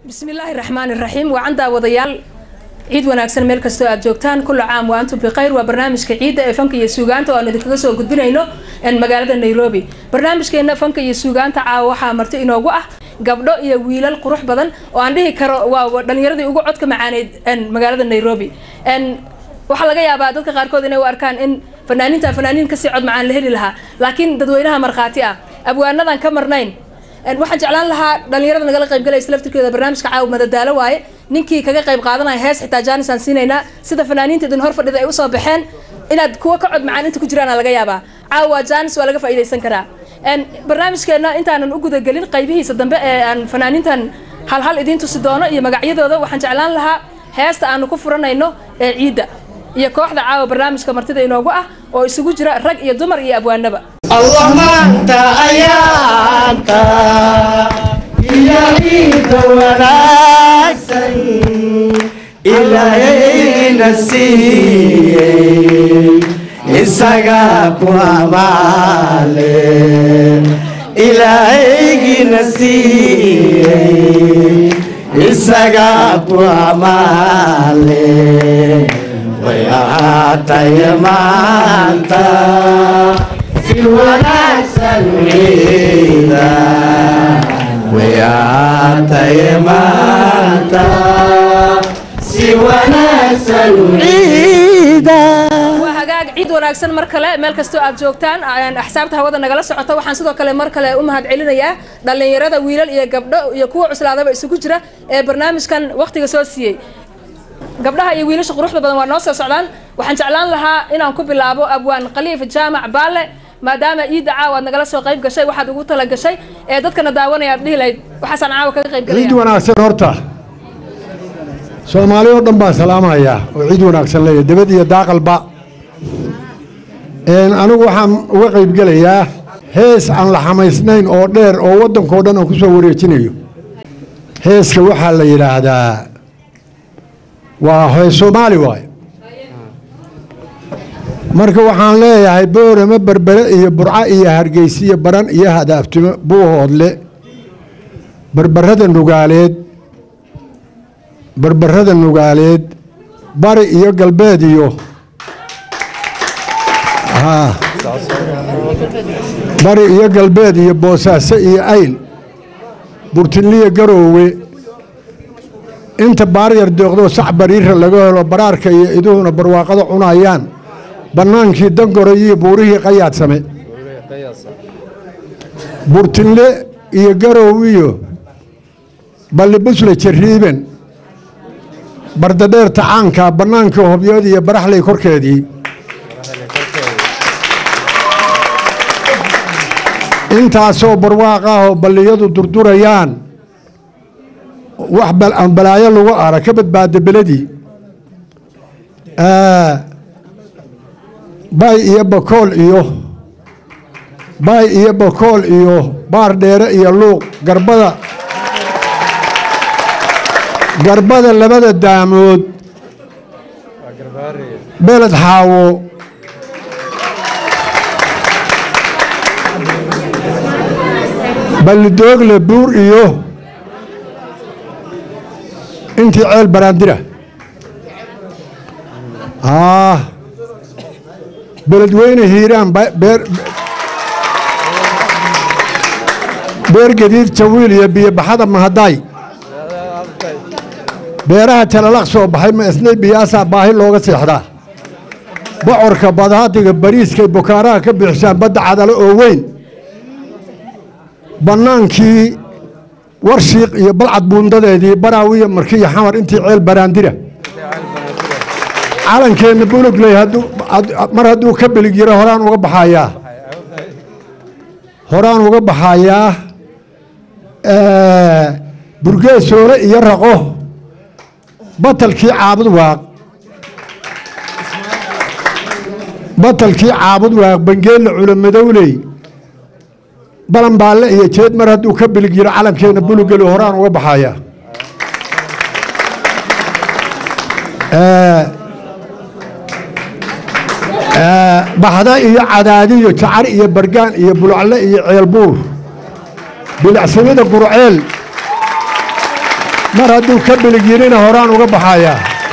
bismillaahi raxmaani raxiim wacan daawadayaal ciid wanaagsan meel kastoo aad joogtaan kulla caam wa antum bikhayr waa barnaamijka ciidda ee fanka iyo suugaanta oo aan idinkaga soo gudbinayno magaalada nairobi barnaamijkeena fanka iyo suugaanta caawa waxaa marti inoogu ah gabdho iyo wiilal qurux badan oo aan dhihi karo waa dhalinyaradii ugu codka macaaneyd magaalada nairobi waxaa laga yaabaa dadka qaarkood inay u arkaan in fanaaniinta fanaaniin kasii cod macaan la heli lahaa laakiin dadweynaha markhaati ah abwaanadan ka marnayn waxaan jeclaan lahaa dhalinyarada nagala qaybgalaysa laftirkeeda barnaamijka caawa madadaalo waaye ninkii kaga qayb qaadanaya hees xitaa jaanis aan siinaynaa sida fanaaniinta idin hor fadhida ay usoo baxeen inaad kuwa ka cod macaan inta ku jiraan laga yaabaa caawa jaanis waa laga faa'iidaysan karaa barnaamijkeena intaanan u gudagelin qaybihiisa dambe ee aan fanaaniintan halhal idiin tusi doono iyo magacyadooda waxaan jeclaan lahaa heesta aanu ku furanayno ee ciidda iyo kooxda caawa barnaamijka martida inoogu ah oo isugu jira rag iyo dumar iyo abwaanaba allah maanta ayaanta iyo ciidda wanaagsan ilaahayna siiyey isaga ku amaale ilaahaygina siiyey isaga ku amaale way ahaatay maanta si wanaagsan ciida way ahaatay maanta si wanaagsan ciida waa hagaag ciid wanaagsan mar kale meel kastoo aad joogtaan axsaabta hawada nagala socota waxaan sidoo kale mar kale u mahad celinayaa dhalinyarada wiilal iyo gabdho iyo kuwa cuslaadaba isugu jira ee barnaamijkan waktiga soo siiyey gabdhaha iyo wiilasha quruxda badan waa noo soo socdaan waxaan jeclaan lahaa inaan ku bilaabo abwaan khaliif jaamac baale maadaama ciidda caawa aad nagala soo qayb gashay waxaad ugu tala gashay ee dadkana daawanaya aad dhihi lahayd waxaasaan caawa kaga qayb ciid galaya wanaagsan horta soomaali oo dhan baan salaamayaa oo ciid wanaagsan leeyahay debad iyo daaqalba Een, anigu waxaan uga qaybgelayaa hees aan la xamaysnayn oo dheer oo waddankao dhan aan ku soo wareejinayo heeska waxaa la yidhaahdaa waa hees soomaali waaye marka waxaan leeyahay boorama berbere iyo burco iyo hargeysa iyo baran iyo hadaabtimo buuhoodle berberada nugaaleed berberada nugaaleed bari iyo galbeed iyo haa bari iyo galbeed iyo boosaaso iyo ayl burtinliya garoowe inta baaryar deeqdoo sac bariira laga helo baraarka iyo iduhuna barwaaqada cunayaan bannaankii dangoray iyo buurihii qayaadsame burtinle iyo garow iyo ballibusle jariiben bardadheerta caanka bannaankii hobyood iyo baraxley korkeedii intaasoo barwaaq ah oo balliyadu durdurayaan wax bal- aan balaayo lagu ara ka badbaada beledii bay iyo bakool iyo bay iyo bakool iyo baar dheere iyo luuq garbada garbada labada daamood beled xaawo ballidoogle buur iyo intii ceel baraandira ah beledweyne hiiraan ba- beer beer gadiid jawiil iyo biyobaxada mahadaay beeraha talalaq soo baxay ma isnay biyaasaa baahi looga seexdaa bocorka badaadiga bariiskay bukaaraha ka bixisaan badda cadalo oo weyn bannaankii warshiiq iyo balcad buundadeedii baraawiya markiyo xamar intii ceel baraandira calankeenna bulugley hadduu had- mar hadduu ka bilig yiro horaan uga baxayaa horaan uga baxayaa burgeesoole iyo raqo batalkii caabud waaq batalkii caabud waaq bangeelle culamadowley balanbaalle iyo jeed mar hadduu ka bilig yiro calankeenna bulugeli horaan uga baxayaa baxda iyo cadaadiyo jacar iyo bargaan iyo bulucle iyo ceelbuur bilicsamida gurceel mar hadduu ka bilig yidhina horaan uga baxayaa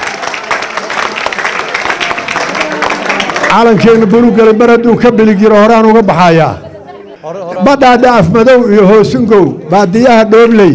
calankeenna buruggale mar hadduu ka bilig yidho horaan uga baxayaa badhaadha afmadow iyo hoosungow baadiyaha dhoobley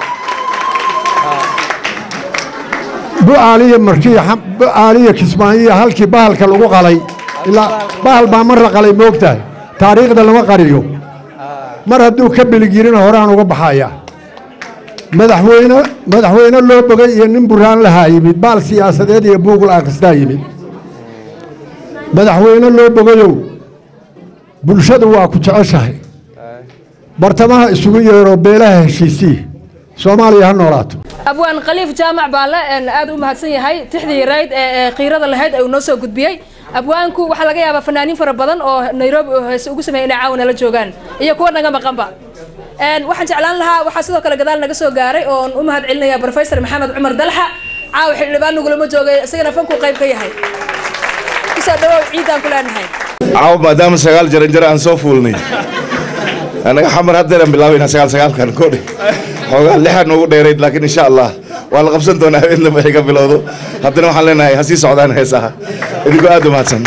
bu'aaliya markii bu'aaliya kismaayiya halkii bahalka lagu qalay ilaa bahal baa mar la qalay moogtahay taariikhda lama qariyo mar hadduu ka bilig yidhina horaan uga baxayaa madaxweyne madaxweyne loo bogay iyo nin burhaan lahaa yimid baal siyaasadeed iyo buugla akhristaa yimid madaxweyne loo bogayow bulshadu waa ku jeceshahay bartamaha isugu yeero beelaha heshiisii soomaaliya ha noolaato abwaan khaliif jaamac baale aad u mahadsan yahay tixdii yarayd ee qiirada lahayd ee uu noo soo gudbiyey abwaanku waxaa laga yaabaa fanaaniin fara badan oo nairobi heese ugu sameeyay inay caawa nala joogaan iyo kuwa naga maqanba waxaan jeclaan lahaa waxaa sidoo kale gadaal naga soo gaaray oon u mahad celinaya professor maxamed cumar dalxa caawa xildhibaan nagulama joogay isagana fankuu qayb ka yahay kusoo dhawow ciidaan ku leenahay caawa maadaama sagaal jaranjaro aan soo fuulnay anaga xamar haddeeran bilaabayna sagaal sagaalkan kodhe xoogaa lixan ugu dheerayd laakiin insha allah waa la qabsan doonaa habeen dambe ay ka bilowdo haddana waxaan leenahay ha sii socdaan heesaha idinkoo aad u mahadsan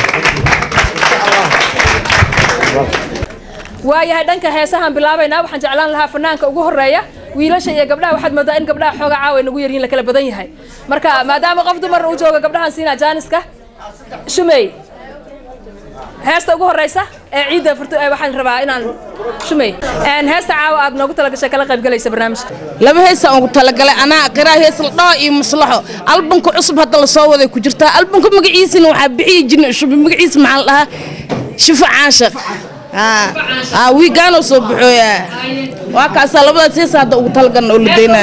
waayahay dhanka heesahaan bilaabaynaa waxaan jeclaan lahaa fanaanka ugu horeeya wiilasha iyo gabdhaha waxaad moodaa in gabdhaha xooga caawa nagu yaryihin la kala badan yahay marka maadaama qof dumar uu jooga gabdhahan siinaa jaaniska shumey heesta ugu horeysa ee ciidda furto waxaan rabaa inaan shumey heesta caawa aad noogu talagashay kala qayb galaysa barnaamijka laba heesaan ugu talagalay anaa qiraa hees la dhaho iyo maslaxo albanka cusub hadda la soo waday ku jirtaa albanka magaciisina waxaa bixiya jinni cusub magaciisa maxaa la dhahaa shifo caashaq wiigaanoo soo baxooya waa kaasaa labadaas heesa hadda ugu talagalna oo la daynaya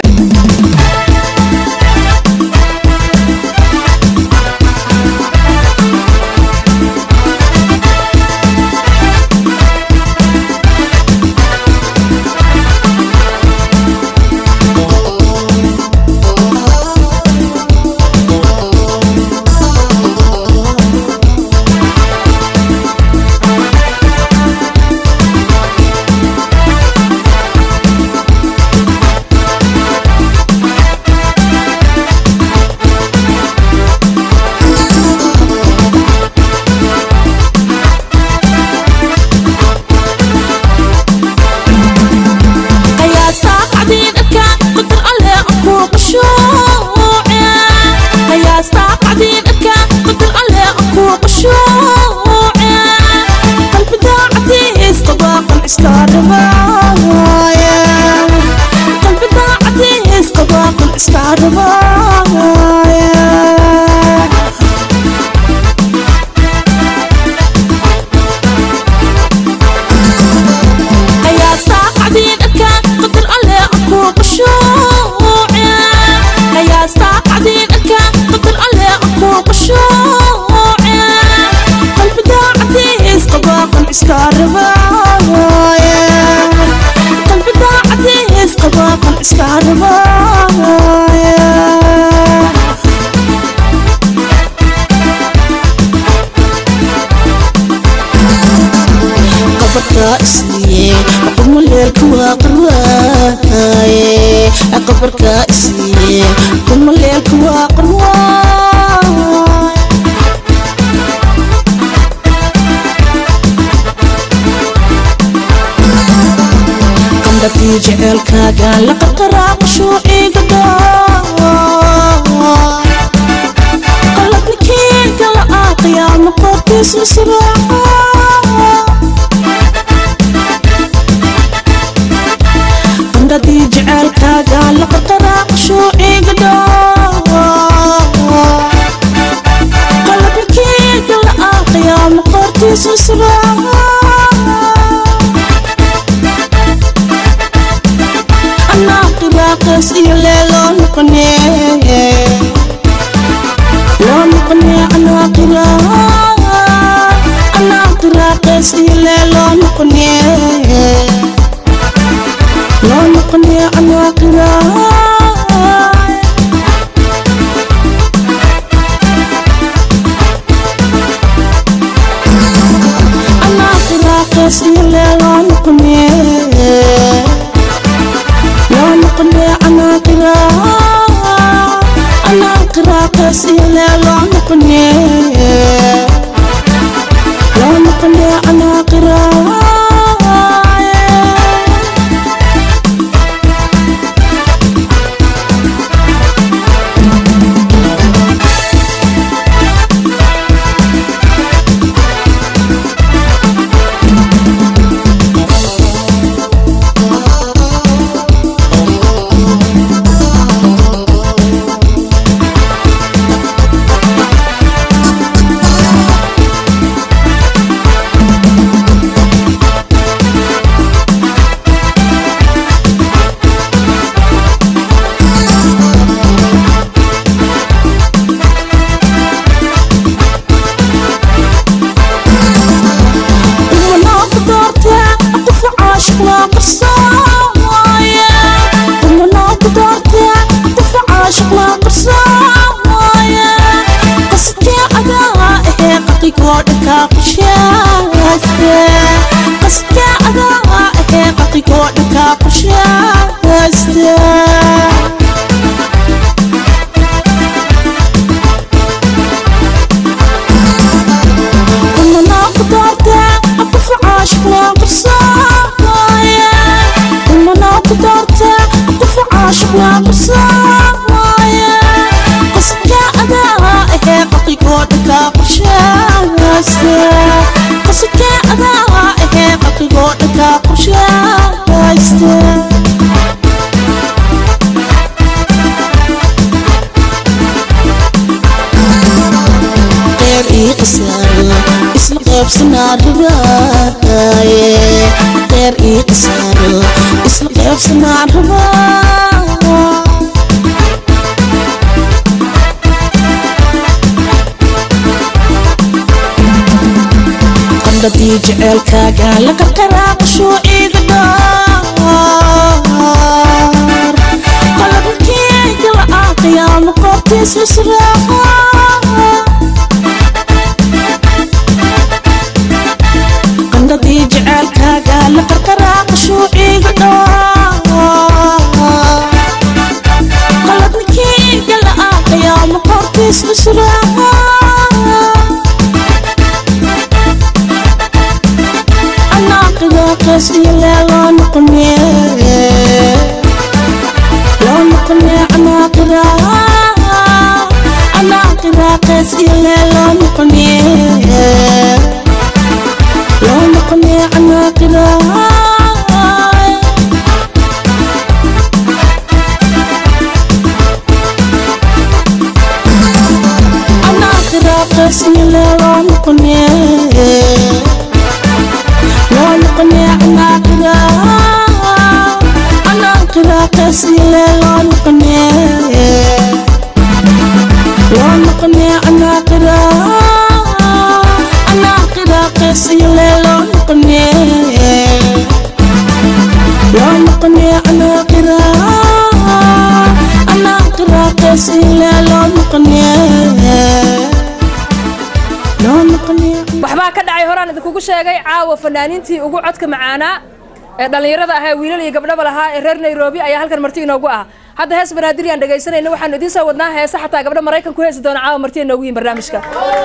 jecelkaagaan la qarqaraaqo shuuciga qalabnikeyga la aaqiyaama qoortiisu siraaca qandhadii jecelkaagaan la qarqaraaqo shuuciga qalabnikeyga la aaqiyaama qoortiisu siraaca قراقص إلى لون قنيه لون قنيه أنا قراء أنا قراقص إلى لون قنيه لون قنيه أنا قراء قصي لا لا نقني لا نقني أنا قراءة ومناط دارته أقف عاشق وقرصايا ومناط دارته أقف عاشق وقرصايا قصتي عدائه قطي قودك قشاسته قصتي عدائه قطي قودك قشاسته ومنا قدرته أقف عاشق وقرصايا ومنا قدرته أقف عاشق وقرصايا قصدك أدائه قطي قودك قرشاسته قصدك أدائه قطي قودك قرشاسته غير يقصر اسم غيب سنار رباية غير يقصر اسم غيب سنار رباية قلبي جعلك قال لك القراق شو إقدار قلبك يقلع قيام قرطيس لسراها qandhadii jecelkaaga la qarqaraaq shuuciga qaladnikii gala aqayaama qortiis dhusraa anaaqiga qees iyo lee loo noqone loo noqone anaaqira anaaqira qees iyo lee loo noqone لو نقني عنا قراءة أنا قراءة سنة لو نقني لو نقني عنا قراءة أنا قراءة سنة لو نقني لو نقني عنا قراءة أنا قراءة سنة لو نقني لو نقني عنا قراءة أنا قراءة سنة لو نقني لو نقني waxbaa ka dhacay horaan idinkugu sheegay caawa fanaaniintii ugu codka macaanaa ee dhallinyarada ahaa wiilal iyo gabdhaba lahaa ee reer nairobi ayaa halkan marti inoogu ah hadda hees banaadir aan dhegaysanayna waxaanu idiin soo wadnaa heese xataa gabdho maraykan ku heesi doona caawa marti inoogu yihin barnaamijka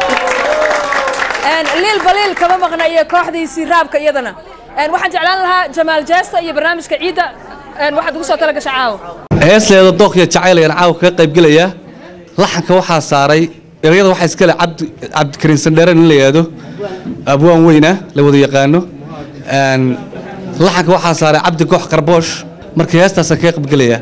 liil baliil kama maqna iyo kooxdiisii raabka iyadana waxaan jeclaan lahaa jamaal jeesta iyo barnaamijka ciidda waxaad ugu soo tala gasha caawa heesleeda dookya jacaylayaan caawa kaga qaybgelaya laxanka waxaa saaray erayada waxaa iskale cabdi cabdikariin sandheere nin la yidhaahdo abwaan weyna la wada yaqaano Een, laxanka waxaa saaray cabdi goox qarboosh marka heestaasaan kaga qaybgelaya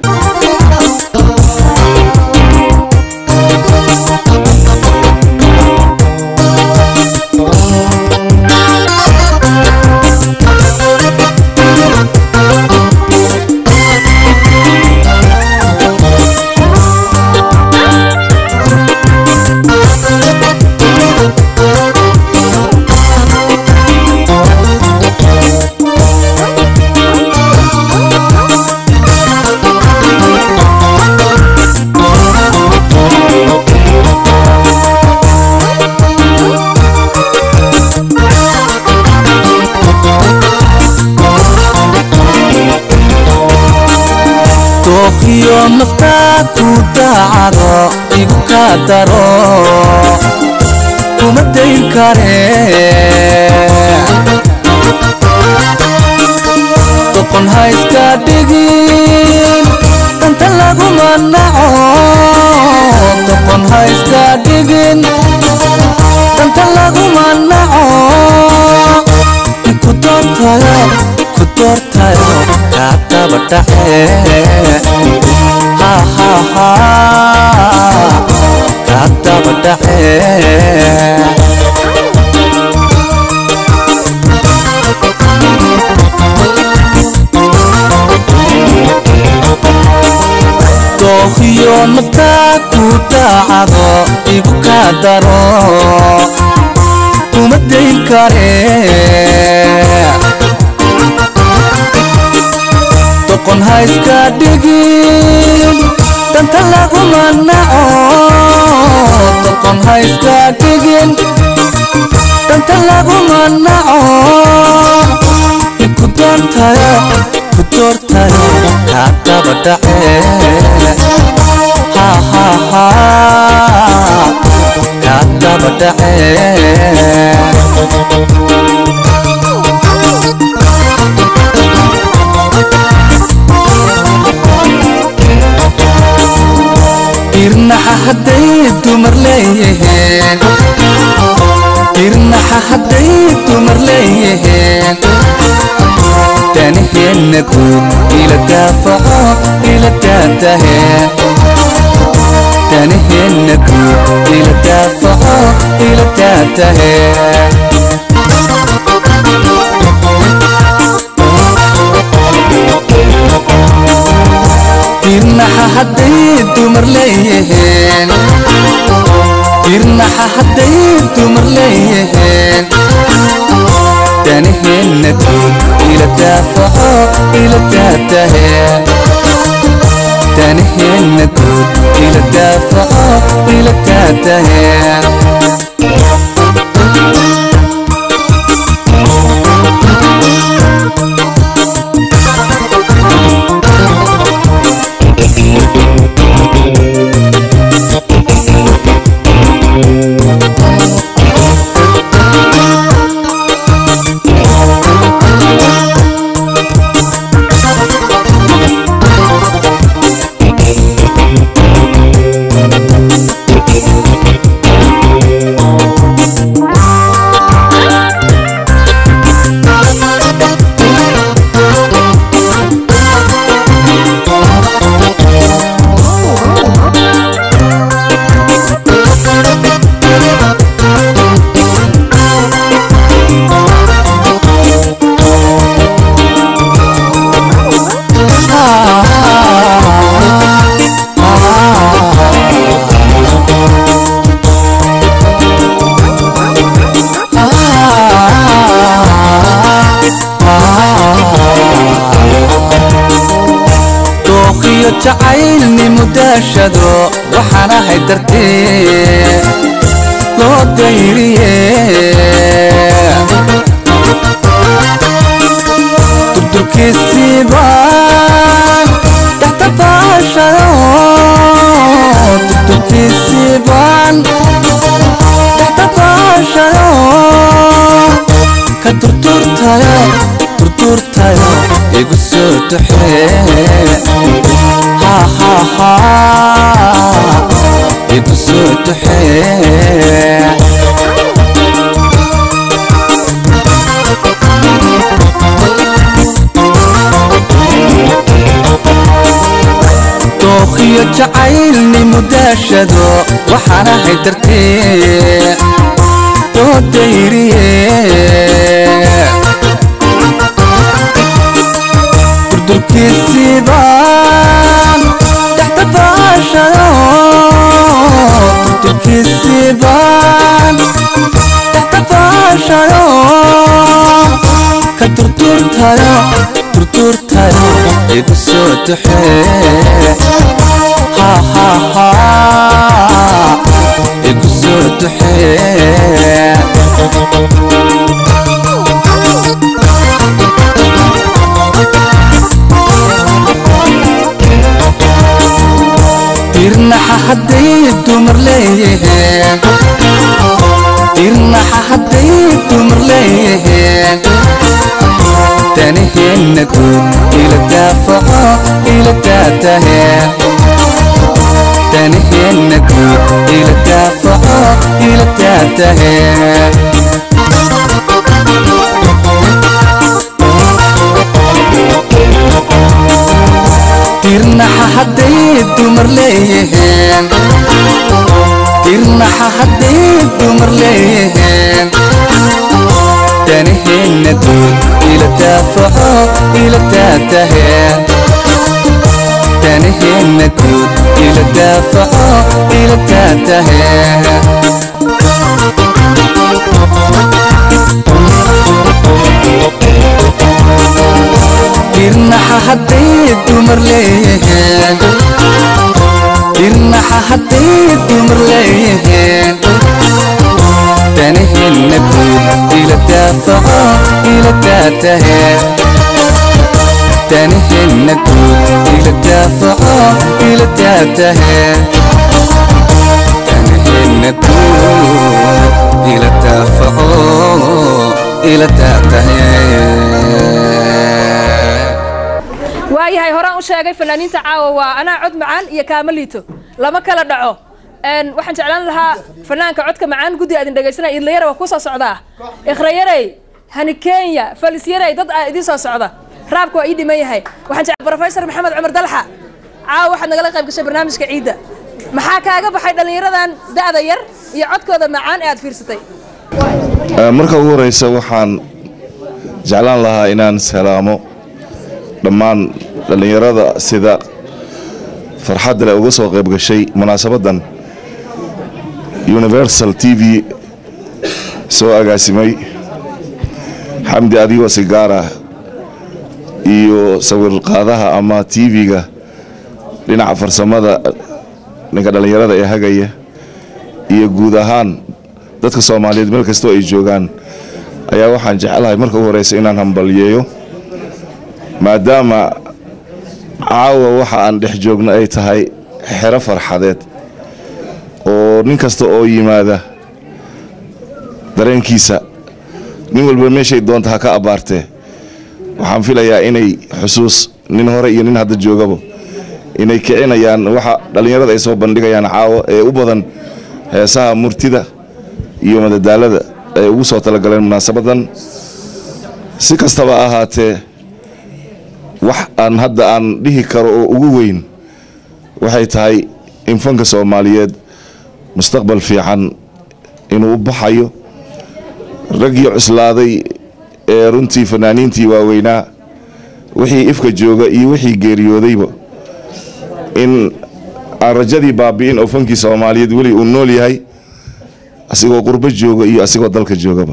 dooqiyo naftaa ku daacado igu kaa daro kuma dayn kare doqon ha iska dhigin danta laguma naco doqon ha iska dhigin danta laguma naco ku doortayo ku doortayo kaa daba dhace ha ha ha kaa daba dhace dookhiyo naftaa ku daacado igu kaa daro kuma dayn kare doqon ha iska dhigin danta laguma naco doqon ha iska dhigin danta laguma naco ku doortayo ku doortayo kaa daba dhace ha ha ha kaa daba dhace irnaxa hadday dumar leeyihiin irnaxa hadday dumar leeyihiin danaheenna guud ila daafaco ila daatahe danaheenna guud ila daafaco ila daatahe irnaxa hadday dumar leeyihiin irnaxa hadday dumar leeyihiin danaheenna guud ila daafaco ila daatahe danaheenna guud ila daafaco ila daatahe dookhiyo jacaylnimu daashado waxaan ahay dartee loo dayriye durdurkiisiibaan dhaxta baashado durdurkiisiibaan dhaxta baashado ka durduurtayo durduurtayo igu soo duxee ha ha ha igu soo duxee dookhiyo jacaylnimu daashado waxaan ahay dartee loo dayriye durdurkiisiibaan dhaxta baashado durdurkiisiibaan dhaxta baashado ka durduurtayo durduurtayo igu soo duxee ha ha ha igu soo duxee irnaxa hadday dumar leeyihiin tirnaxa hadday dumar leeyihiin danaheenna guud ila daafaco ila daataheen danaheenna guud ila daafaco ila daataheen tirnaxa hadday dumar leeyihiin tirnaxa hadday dumar leeyihiin danaheenna guud ila daafaco ila daataheen danaheenna guud ila daafaco ila daataheen tirnaxa hadday dumar leeyihiin tirnaxa hadday dumar leeyihiin danaheenna guud ila daafaco ila daataheen danaheenna guud ila daafaco ila daataheen danaheenna guud ila daafaco ila daataheen waayahay horaan u sheegay fanaaniinta caawa waa anaa cod macaan iyo kaama liito lama kala dhaco Een, waxaan jeclaan lahaa fanaanka codka macaan guddi aadin dhegaysanaya idlayara waa kusoo socdaa ikhrayarey hani kenya falisyarey dad aa idiin soo socda raabka waa ii dhiman yahay waxaan jecel professor maxamed cumar dalxa caawa waxaad nagala qayb gashay barnaamijka ciidda maxaa kaaga baxay dhallinyaradan da'da yar iyo codkooda macaan ee aad fiirsatay Ee, marka ugu horeysa waxaan jeclaan lahaa inaan salaamo dhammaan dhallinyarada sida farxadda leh uga soo qayb gashay munaasabadan universal t v soo agaasimay xamdi adigoo sigaara iyo sawir qaadaha ama t v-ga dhinaca farsamada ninka dhallinyarada ee hagaya iyo guud ahaan dadka soomaaliyeed meel kastoo ay joogaan ayaa waxaan jeclahay marka ugu horeysa inaan hambalyeeyo maadaama caawa waxa aan dhex joogno ay tahay xero farxadeed oo nin kasta oo yimaada dareenkiisa nin walba meeshay doonta ha ka abbaartee waxaan filayaa inay xusuus nin hore iyo nin hadda joogaba inay kicinayaan waxa dhallinyarada ay soo bandhigayaan caawa ee u badan heesaha murtida iyo madadaalada ay ugu soo talagaleen munaasabadan si kastaba ahaatee wax aan hadda aan dhihi karo oo ugu weyn waxay tahay in fanka soomaaliyeed mustaqbal fiican inuu u baxayo raggii cuslaaday ee runtii fanaaniintii waaweynaa wixii ifka jooga iyo wixii geeriyoodayba in aan rajadii baabi'in oo fankii soomaaliyeed weli uu nool yahay asigoo qurbo jooga iyo asigoo dalka joogaba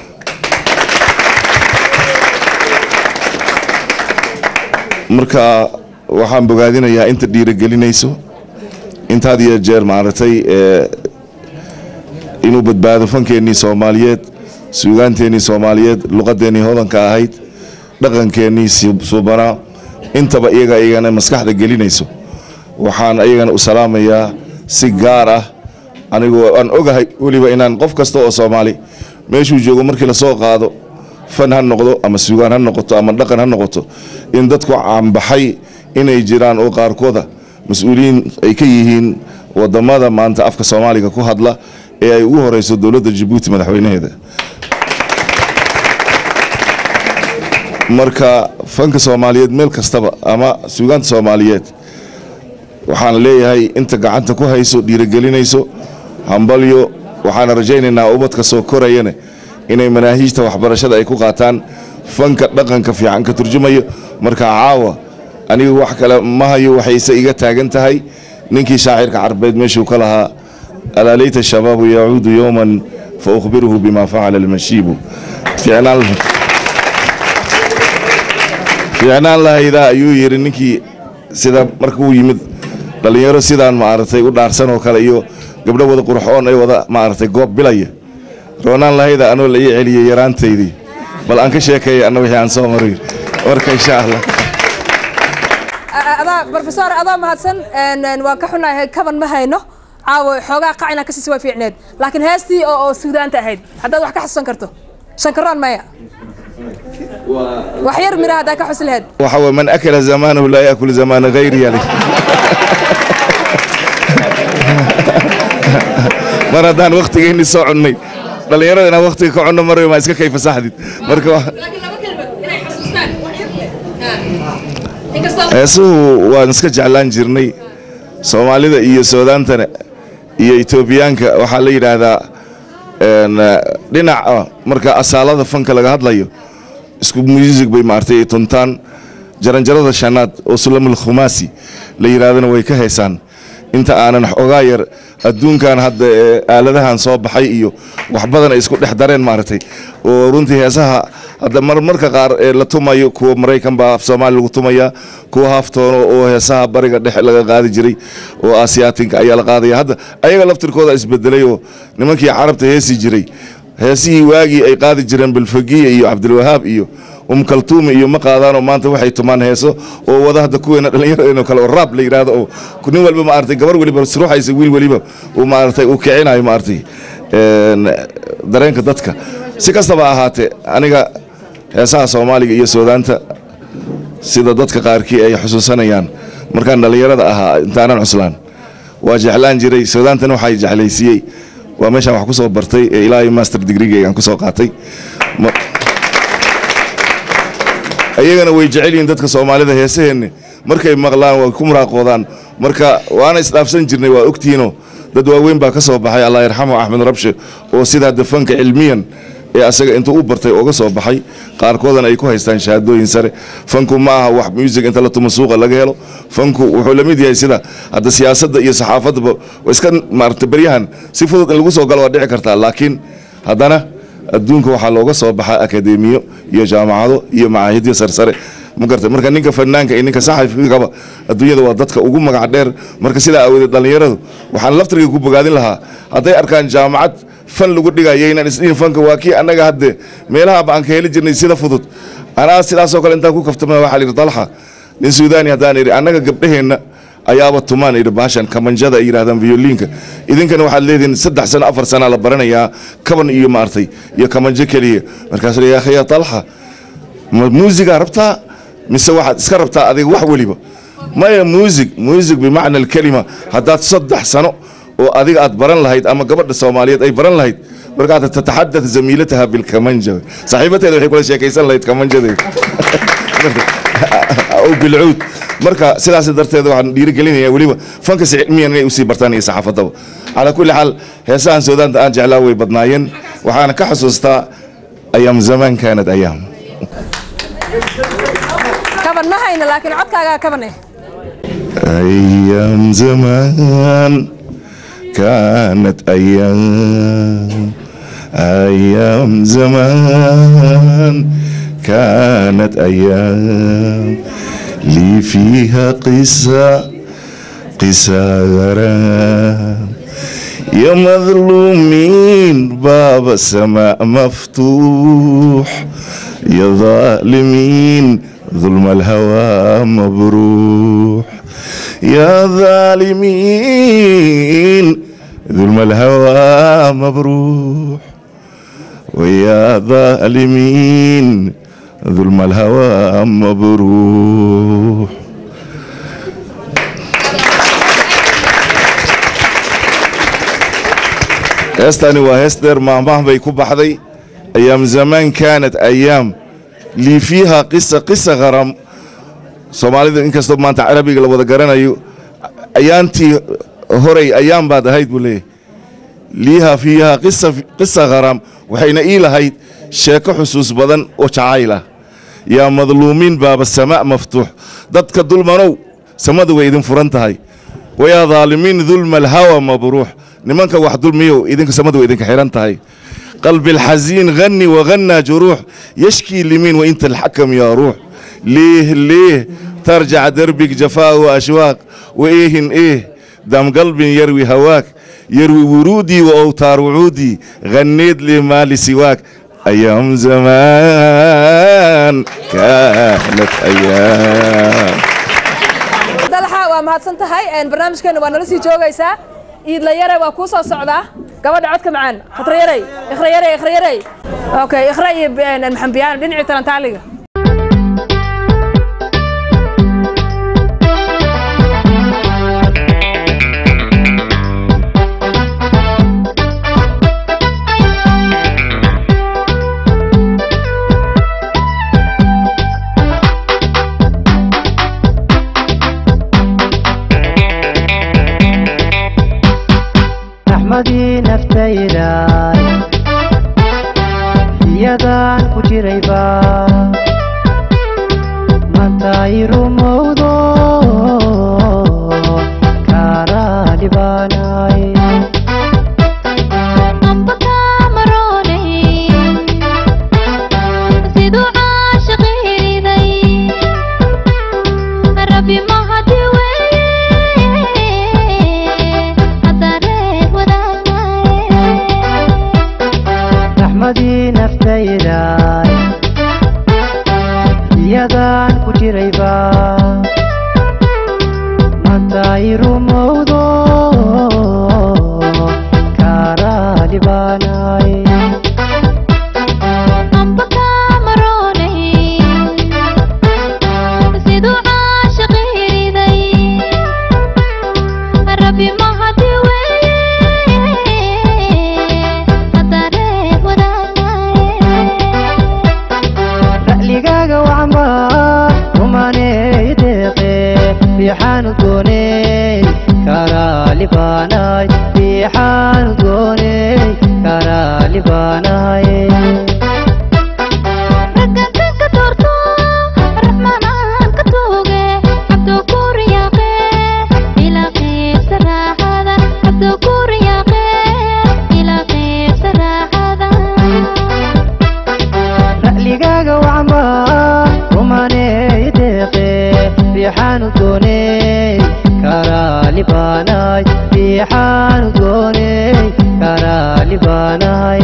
marka waxaan bogaadinayaa inta dhiirigelinayso inta had iyo jeer maaragtay ee inuu badbaado fankeennii soomaaliyeed suugaanteennii soomaaliyeed luqadeennii hodanka ahayd dhaqankeennii si- suubanaa intaba iyaga iyagana maskaxda gelinayso waxaan iyagana u salaamayaa si gaar ah anigoo aan ogahay weliba inaan qof kasta oo soomaali meeshuu joogo markii lasoo qaado fan ha noqdo ama suugaan ha noqoto ama dhaqan ha noqoto in dadku caanbaxay inay jiraan oo qaarkooda mas-uuliyiin ay ka yihiin wadamada maanta afka soomaaliga ku hadla ee ay ugu horeyso dowladda jabuuti madaxweynaheeda marka fanka soomaaliyeed meel kastaba ama suugaanta soomaaliyeed waxaan leeyahay inta gacanta ku hayso dhiirigelinayso hambalyo waxaana rajaynaynaa ubadka soo korayane inay manaahiijta waxbarashada ay ku qaataan fanka dhaqanka fiican ka turjumayo marka caawa anigu wax kale ma hayo waxayse iga taagan tahay ninkii shaacirka carbeed meeshuu ka lahaa alaa layta shabaabu yacuudu yowman fa ukhbiruhu bima facala almashiibu ficnaan fiicnaan lahaydaa ayuu yidhi ninkii sida markuu yimid dhallinyaro sidaan maaragtay u dhaarsan oo kale iyo gabdho wada qurxoon ay wada maaragtay goob bilaya roonaan lahayda anoo la ii celiyey yaraantaydii bal aan ka sheekeeya anna wixii aan soo maray marka insha allah adaa brofesor adoo mahadsan een, een, waan ka xunahay kaban ma hayno caawa xoogaa qacina ka siisi waa fiicneed laakiin heestii oo oo suudaanta ahayd haddaad wax ka xasuusan karto shankaroon maya wax yar mira haddaa ka xusi lahayd waxa weye man akala zamaanahu laa yaakul zamaana hayri yali mar haddaan waktigeenni soo cunnay dhallinyarada inaan waktiga ka cunno mar maa iska kayfa saxdid marka wa- heesuhu waan iska jeclaan jirnay soomaalida iyo suudaantana iyo etoobiyaanka waxaa la yidhaahdaa een, eh, dhinaca marka asaalada fanka laga hadlayo isku music bay maartay ay tuntaan jaranjarada shanaad oo sulamul khumaasi la yidhaahdana way ka heysaan inta aanan xoogaa yar adduunkan hadda ee aaladahan soo baxay iyo wax badan ay isku dhex dareen maaragtay oo runtii heesaha hadda marmarka qaar ee la tumayo kuwa maraykan baa af soomaali lagu tumaya kuwa haaftoono oo heesaha bariga dhexe laga qaadi jiray oo asiyaatinka ayaa la qaadaya hadda ayaga laftirkooda isbedelay oo nimankii carabta heesi jiray heesihii waagii ay qaadi jireen bilfagiya iyo cabdilwahaab iyo um kaltuumi iyo ma qaadaanoo maanta waxay tumaan heeso oo wada hadda kuweena dhallinyaradeenoo kale oo raab la yidhaahdo oo nin walba maaragtay gabar weliba ruuxaysa wiil weliba uu maaragtay uu kicinayo maaragtay een, dareenka dadka si kastaba ha ahaatee aniga heesaha soomaaliga iyo suudaanta sida dadka qaarkii ay xusuusanayaan markaan dhallinyarada ahaa intaanan cuslaan waa jeclaan jiray suudaantana waxay jeclaysiiyey waa meeshaan wax ku soo bartay ee ilaa iyo master degreegaygaan ku soo qaatay Ma- ayagana way jecel yihiin dadka soomaalida heesaheenni markay maqlaan way ku muraaqoodaan marka waana isdhaafsan jirnay waa ogtihiinoo dad waaweyn baa ka soo baxay allah yarxamu axmed rabshe oo sidaa dafanka cilmiyan ee asaga intuu u bartay uga soo baxay qaarkoodana ay ku haystaan shahaadooyin sare fanku ma aha wax music inta la tumo suuqa laga helo fanku wuxuu la mid yahay sida hadda siyaasadda iyo saxaafaddaba waa iska maarata beryahan si fudud in lagu soo galo waa dhici kartaa laakiin haddana adduunka waxaa looga soo baxaa akadeemiyo iyo jaamacado iyo macaahidyo sarsare ma gartay marka ninka fanaanka iyo ninka saxafigaba adduunyada waa dadka ugu magac dheer marka sidaa aawadeed dhallinyaradu waxaan laftirkay ku bogaadin lahaa hadday arkaan jaamacad fan lagu dhigayo inaan isdhihin fanka waa kii annaga hadde meelaha ba aan ka heli jirnay sida fudud anaa sidaasoo kale intaan ku kaftama waxaa lihi dalxa nin suudaani haddaan idhi annaga gabdhaheenna ayaaba tumaan idhi baashan kamanjada ay yidhahdaan violiinka idinkana waxaad leedihiin saddex sano afar sana la baranayaa kaban iyo maartay iyo kamanjo keliya markaasuu leeyahay akhi ya talxa ma muusigaa rabtaa mise waxaad iska rabtaa adiga wax weliba maya muusig muusig bimacna alkelima haddaad saddex sano oo adiga aad baran lahayd ama gabadha soomaaliyeed ay baran lahayd markaad tataxadad zamiilataha bilkamanja saaxiibateeda waxay kula sheekaysan lahayd kamanjadeeda aw bilcuud marka sidaas darteed waxaan dhiirigelinayaa weliba fanka si cilmiyan inay usii bartaan iyo saxaafadaba calaa kulli xaal heesahan suudaanta aan jeclaa way badnaayeen waxaana ka xusuustaa ayaam zamaan kaanad ayaam kaban ma hayno laakiin codkaagaa kaban eh أيام زمان كانت أيام أيام زمان كانت أيام لي فيها قصة قصة غرام يا مظلومين باب السماء مفتوح يا ظالمين ظلم الهوى مبروح يا ظالمين ظلم الهوى مبروح ويا ظالمين ظلم الهوى مبروح heestani waa hees dheer maahmaah bay ku baxday ayaam zamaan kaanat ayaam lii fiiha qisa qisa qaram soomaalida inkastoo maanta carabiga la wada garanayo ayaantii horey ayaan baad ahayd buu leeyahay liiha fiiha qisa qisa qaram waxayna ii lahayd sheeko xusuus badan oo jacayl ah yaa madluumiin baaba samaa maftuux dadka dulmanow samadu way idin furan tahay wayaa dhaalimiin dulma alhawa mabruux nimanka wax dulmiyow idinka samadu way idinka xiran tahay qalbi alxasiin غني وغنى جروح يشكي لمين وانت الحكم يا روح ليه ليه ترجع دربك جفاء واشواق وايه ايه دم قلب يروي هواك يروي ورودي واوتار وعودي غنيت لي ما لسواك ايام زمان كانت ايام mahadsan tahay barnaamijkeena waa nala sii joogaysaa iidlayare waa kuu soo socdaa gabadha codka macaan khatrayarey ikhrayarey ikhrayarey okay ikhra iyo maxambiyaan dhinacii talantaaliga raxmadii naftayday iyadaan ku jirayba mantay rumowdo kaaraali baanay raxmadii naftayday iyadaan ku jirayba mantay rumowdo kaaraali baanay ra'ligaaga wacma rumaney deeqe fiixaanu dooney karaali baanay fiixaanu dooney karaali baanay ra'ligaaga wacma rumaney deeqe fiixaanu dooney karaali baanay fiixaanu dooney karaali baanay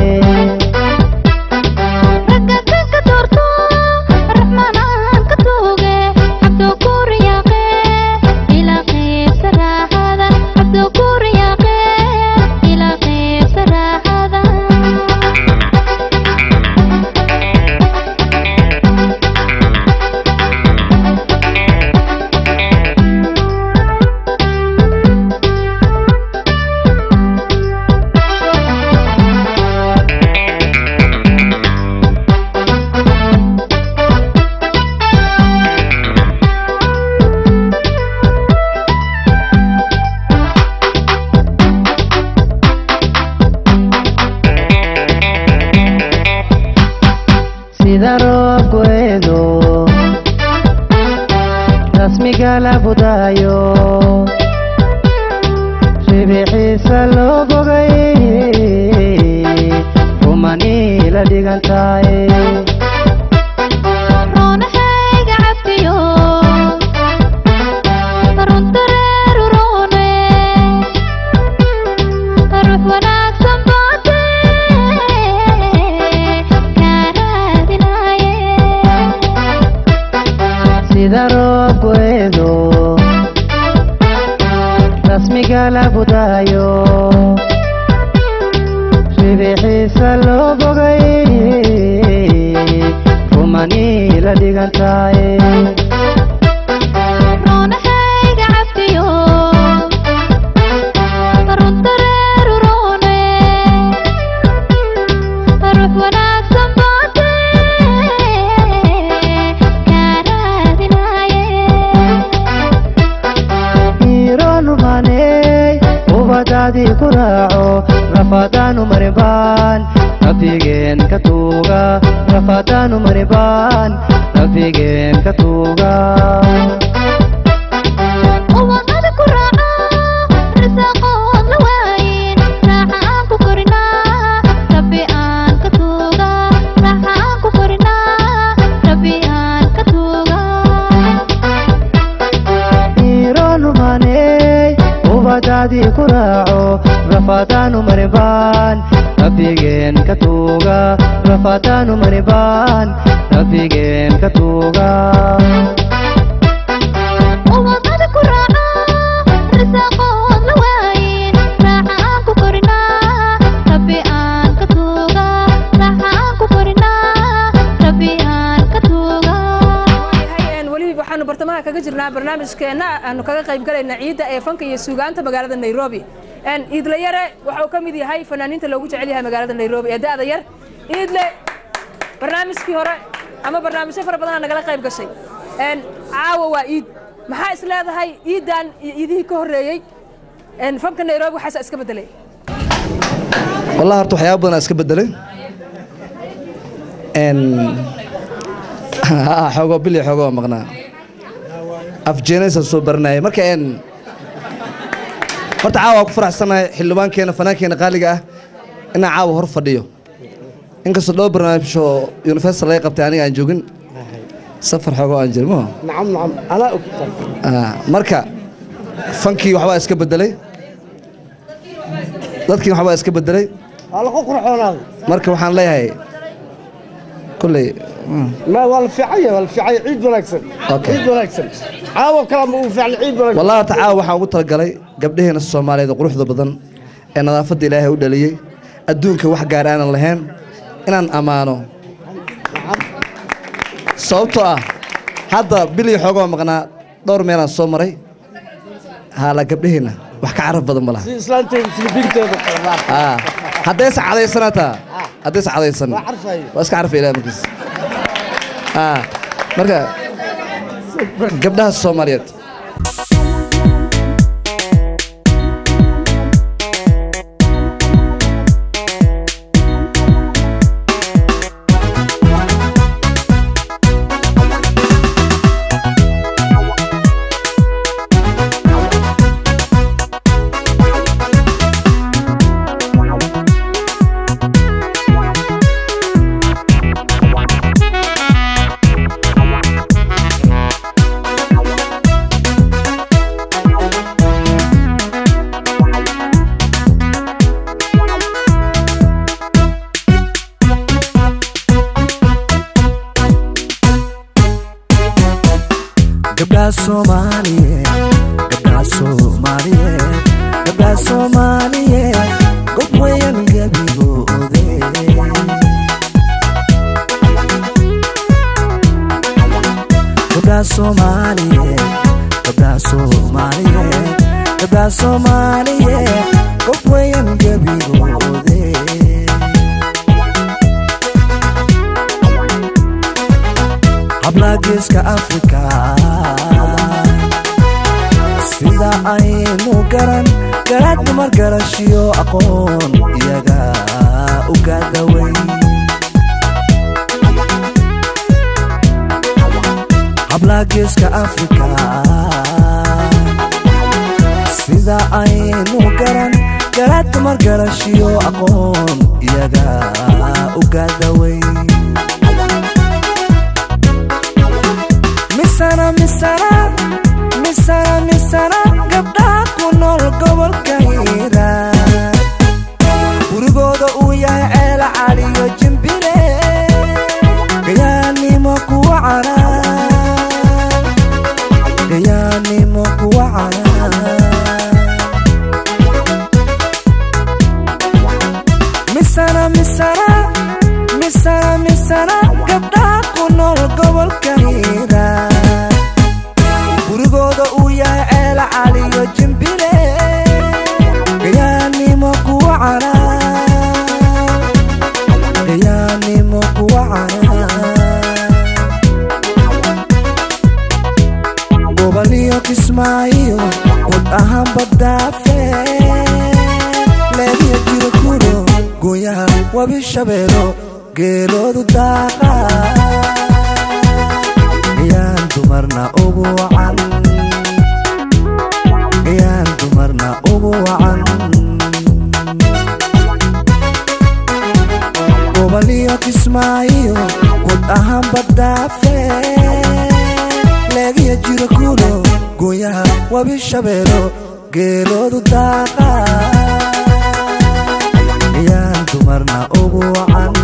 sida roobku eedo rasmiga la budaayo ribixiisa loo bogay rumani la dhigan tahay sida roobku eedo rasmiga la budaayo ribixiisa loo bogay rumani la dhigan tahay ironumaney ubadaadii ku raaco rafadaanu maribaan rabbigeen ka tuuga rafadaanu maribaan rabbigeen ka tuuga ironumaney ubadaadii ku raaco rafadaanu maribaan rabbigeen ka tuuga rafadaanu maribaan rabbigeen ka tuuga Uwaqada ku raaca jirnaa barnaamijkeenna aanu kaga qayb galayna ciidda ee fanka iyo suugaanta magaalada nairobi iidle yare waxa uu ka mid yahay fanaaniinta loogu jecel yahay magaalada nairobi ee da'da yar iidle barnaamijkii hore ama barnaamijyo fara badanaa nagala qayb gashay caawa waa iid maxaa is leedahay iiddan iyo iidihii ka horreeyey fanka nairobi waxaasa iska beddelay والله horta waxyaaba badan iska bedelay n xoogoo bil iyo xoogoo maqnaa afjeenaysa soo baranayay marka n horta caawa waa ku faraxsanahay xildhibaankeena fanaankeena qaaliga ah inaan caawa hor fadhiyo inkastoo dhowr barnaamij oo universal laga qabtay aniga aan joogin safar xoogoo aan jirin maho نعم نعم أنا أكتب marka fankii waxbaa iska bedelay dadkii waxbaa iska bedelay على قطر حونا marka waxaan leeyahay kulley ما والفعية والفعية عيد ونكسر أوكي. عيد ونكسر عاوة كلام وفعل عيد ونكسر wallahi horta caawa waxaan ugu talagalay gabdhaheena soomaaliyeed oo quruxda badan ee nadaafadda ilaahay u dhaliyey adduunka wax gaar aanan lahayn inaan ammaano sababtoo ah hadda bil iyo xoogoo maqnaa dhowr meelaan soo maray haala gabdhaheena wax ka caraf badan ma laha إسلامتي سلبيك تبقى Ah, haddaysa cadaysanataa haddaysa cadaysan waa iska carfa ilaah markiis Ah, marka gabdhaha soomaaliyeed gabdhaha soomaaliyeed gabdhaha soomaaliyeed gabdhaha soomaaliyeed gob weyan gabigoode gabdhaha soomaaliyeed gabdhaha soomaaliyeed gabdhaha soomaaliyeed gob weyan gabigoode hablaha geeska afrika sida aynu garan garaad dumar garashiyo aqoon iyaga uga daway hablaha geeska afrika sida aynu garan garaad dumar garashiyo aqoon iyaga uga daway misana misana misana misana gabdhaha ku nool gobolka hiiraan gurigooda uu yahay ceela caliyo jimbile gayaanimo kuwa canaan gayaanimo kuwa canaan misana misana misana misana gabdhaha ku nool gobolka hiiraan gurigooda uu yahay ceela caliyo jimbile gayaanimo kuwa canaan gayaanimo kuwa canaan goboliyo kismaayo gud ahaan badaafe leediya jiro kulo gooyaha wabi shabeelo geeloodu daaqa yaan dumarna ugu wacan yaan dumarna ugu wacan goboliyo kismaayo gud ahaan badaafe leediya jiro kulo gooyaha wabi shabeelo geeloodu daaqa yaan dumarna ugu wacan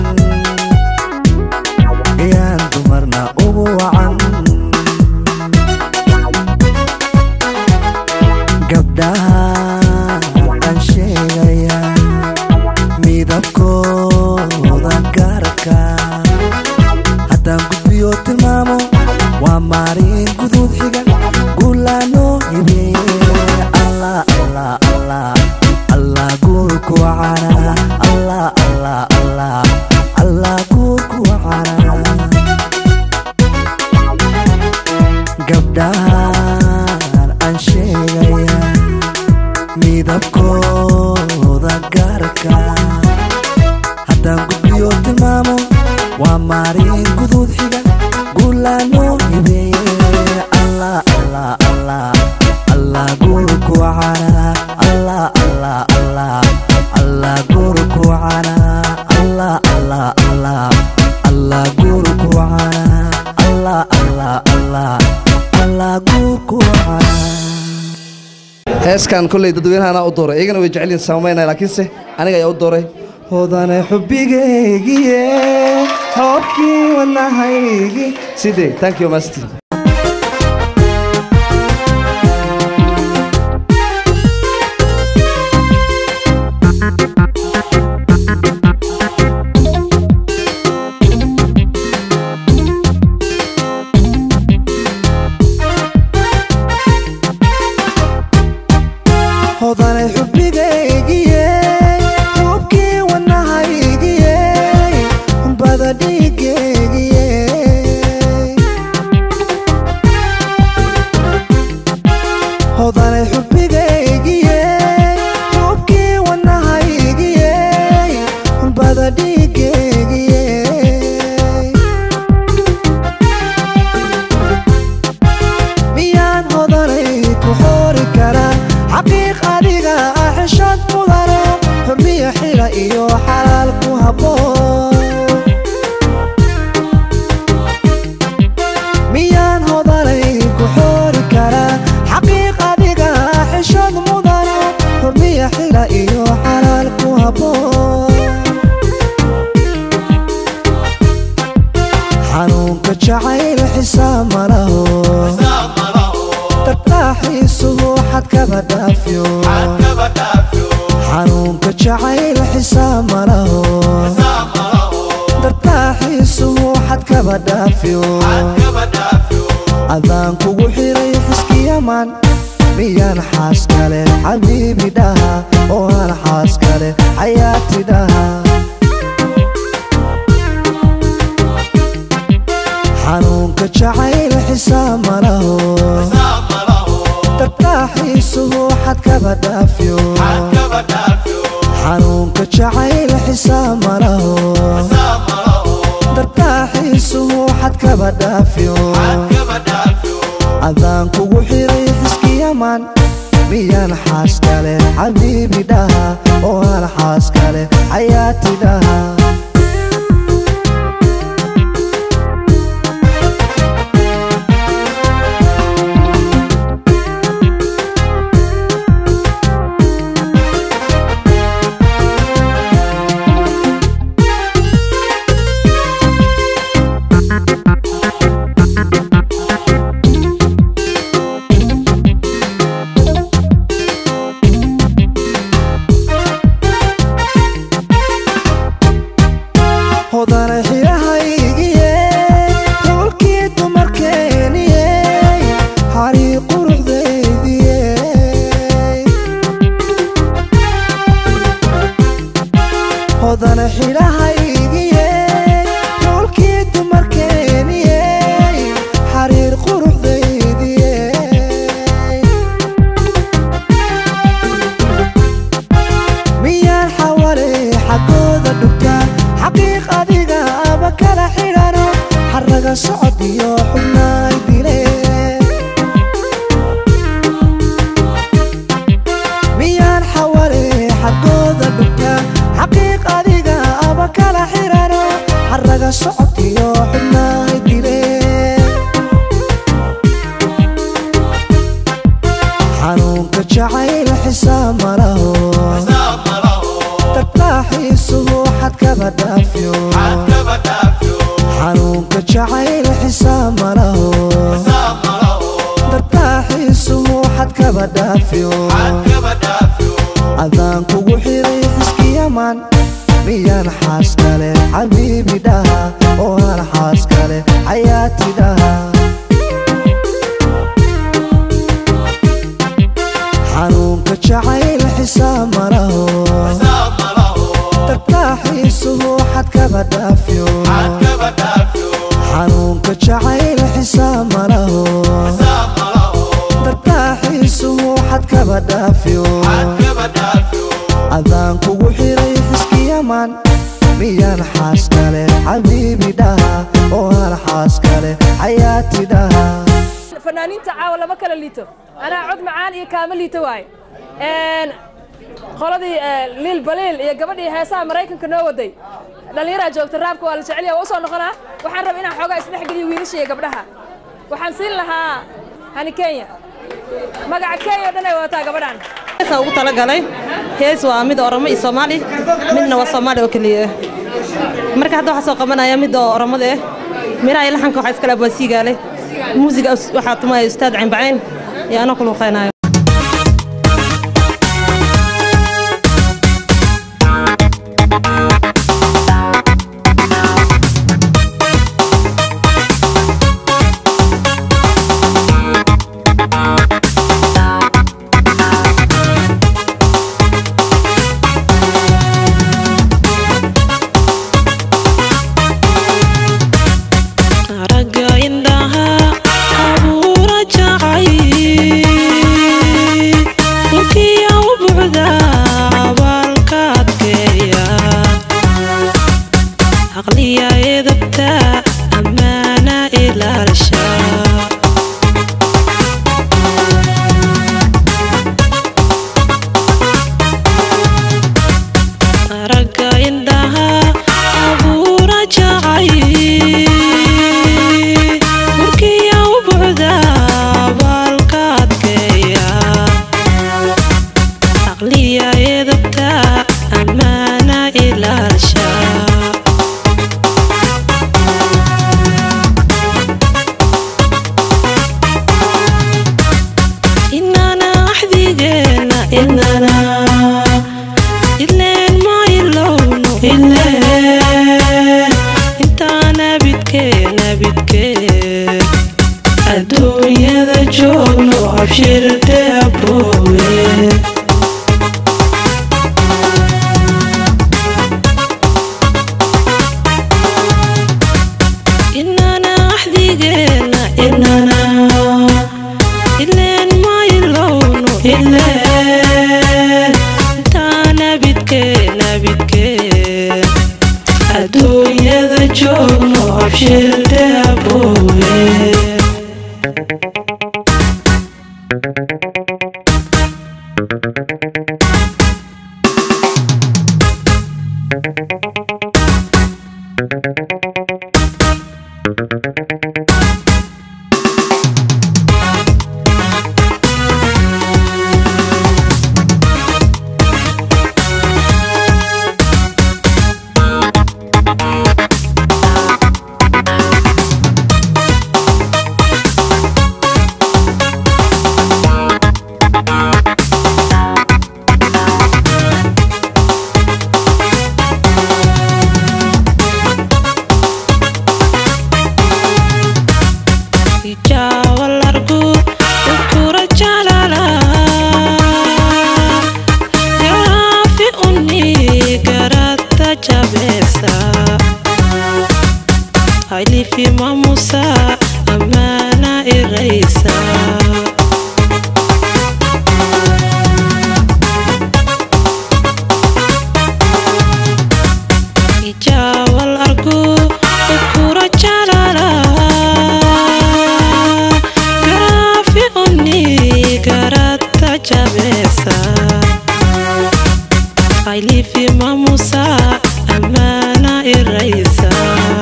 yaan dumarna ugu wacan gabdhaha aan sheegaya midabkooda gaarka haddaan gudbiyo tilmaamo waa maalin guduud xiga allah guurku wacana allah allah allah allah guurku wacana gabdhahan aan sheegaya midabkooda gaarka haddaan gudbiyo tilmaamo waa maarin guduud xiga guulaanoo hibeeye allah allah allah allah guurku wacana allah allah allah allah guurku wacana allah allah allah allah guurku wacana allah allah allah allah guurku wacana heeskan kolley dadweynahanaa u dooray iyagana way jecel yihin saamaynaya laakiinse aniga ayaa u dooray hodane xubbigaygiye hoobkii wadnahaygi sidee thank you master hodane xubbigaygiye hoobkii wadnahaygiye bada dhiigaygiye hodane xubbigaygiye hoobkii wadnahaygiye bada dhiigaygiye miyaan hodanay ku xoori karaa xaqiiq adiga ah xishad mudano xurmiya xila iyo xalaal ku habboon miyaan hodanay ku xoori karaa xaqiiq adiga ah xishad mudano xurmiya xila iyo xalaal ku habboon xanuunka jacayl xisaab ma laho tartaaxiisuhu xad kaba dhaafyo xanuunka jacayl xisaab ma laho tartaaxiisuhu xad kaba dhaafyo adaan kugu xiray xiskiyaman miyaan xaas kale xabiibi dhaha oo aan xaas kale xayaati dhaha xanuunka jacayl xisaab ma laho tartaaxiisuhu xad kaba dhaafyo xanuunka jacayl xisaab ma laho tartaaxiisuhu xad kaba dhaafyo adaan kugu xiray xiskiyaman miyaan xaas kale xabiibi dhaha oo aan xaas kale xayaati dhaha hodane xirahaygiye dhulkii dumarkeeniye xarii quruxdaydiye hodane xidhahaygiye dhulkii dumarkeeniye xariir quruxdaydiye miyaan xawale xaggooda dhugtaa xaqiiq adiga aba kala xidhano xaraga socod iyo xubnaay dile miyaan xawale xaggooda dhugtaa xaqiiq adiga aba kala xidhano xaraga socod iyo xubnaay dile xanuunka jacayl xisaab ma laho tartaaxiisuhu xad kaba dhaafyo xanuunka jacayl xisaab ma laho tartaaxiisuhu xad kaba dhaafyo adaan kugu xiray xiskiyaman miyaan xaas kale xabiibi dhaha oo aan xaas kale xayaati dhaha xanuunka jacayl xisaab ma laho adaan kugu xiray xiskiyaman miyaan xaas kale xabiibi dhaha oo aan xaas kale xayaati dhaha fanaaniinta caawa lama kala liito anaa cod macaan iyo kaama liito waaye Een, qoladii eh, liil baliil iyo gabadhii heesaha maraykanka noo waday dhallinyaraa joogta raabka waa la jecel yahay waa usoo noqonaa waxaan rabaa inaan xoogaa isdhexgeliyo wiilasha iyo gabdhaha waxaan siin lahaa hani kenya magaca kenya oo dhan ay wadataa gabadhan heesa ugu talagalay hees waa mid oromo iyo soomaali midna waa soomaali oo keliya ah marka hadda waxaa soo qabanaya mid oo oromada ah miraha iyo laxanka waxaa iskale abwaa siigaale muusiga waxaa tumaya ustaad caynbacayn iyo anoo ku luuqaynayo aragga indhaha abuura jacay dhulkiya u buuxda abaalka adkeeya aqliya edabta ammaana ilaalsha aragga indhaha abuura jacay dhulkiya u buuxda abaalka adkeeya aqliya edabta ammaana ilaalsha inana axdigeena inana ileen ma ilowno ileen intaana bidkeena bidkeen adduunyada joogno abshirte aboowe inana axdigeena inana ileen ma ilowno ileen intaana bidkeena bidkeen adduunyada joogno abshirte aboowe ijawalargu ukura jalala garaafi uni garata jabesa hailifi mamusa amana iraysa ijawal argu ukura jalala garaafi uni garata jabesa hailifi mamusa amana iraysa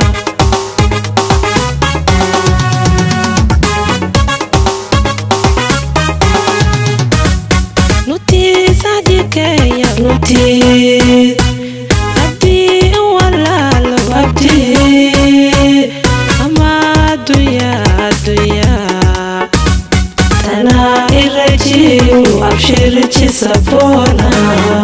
nutiisadikeya nutii abdi walaalo abdi ama adunya adunya tana irajiu abshirjisabona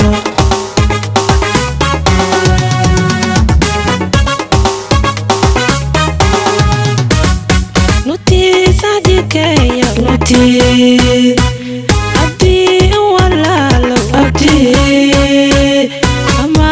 nutiisadikeya nutii abdi walaalo abdi ama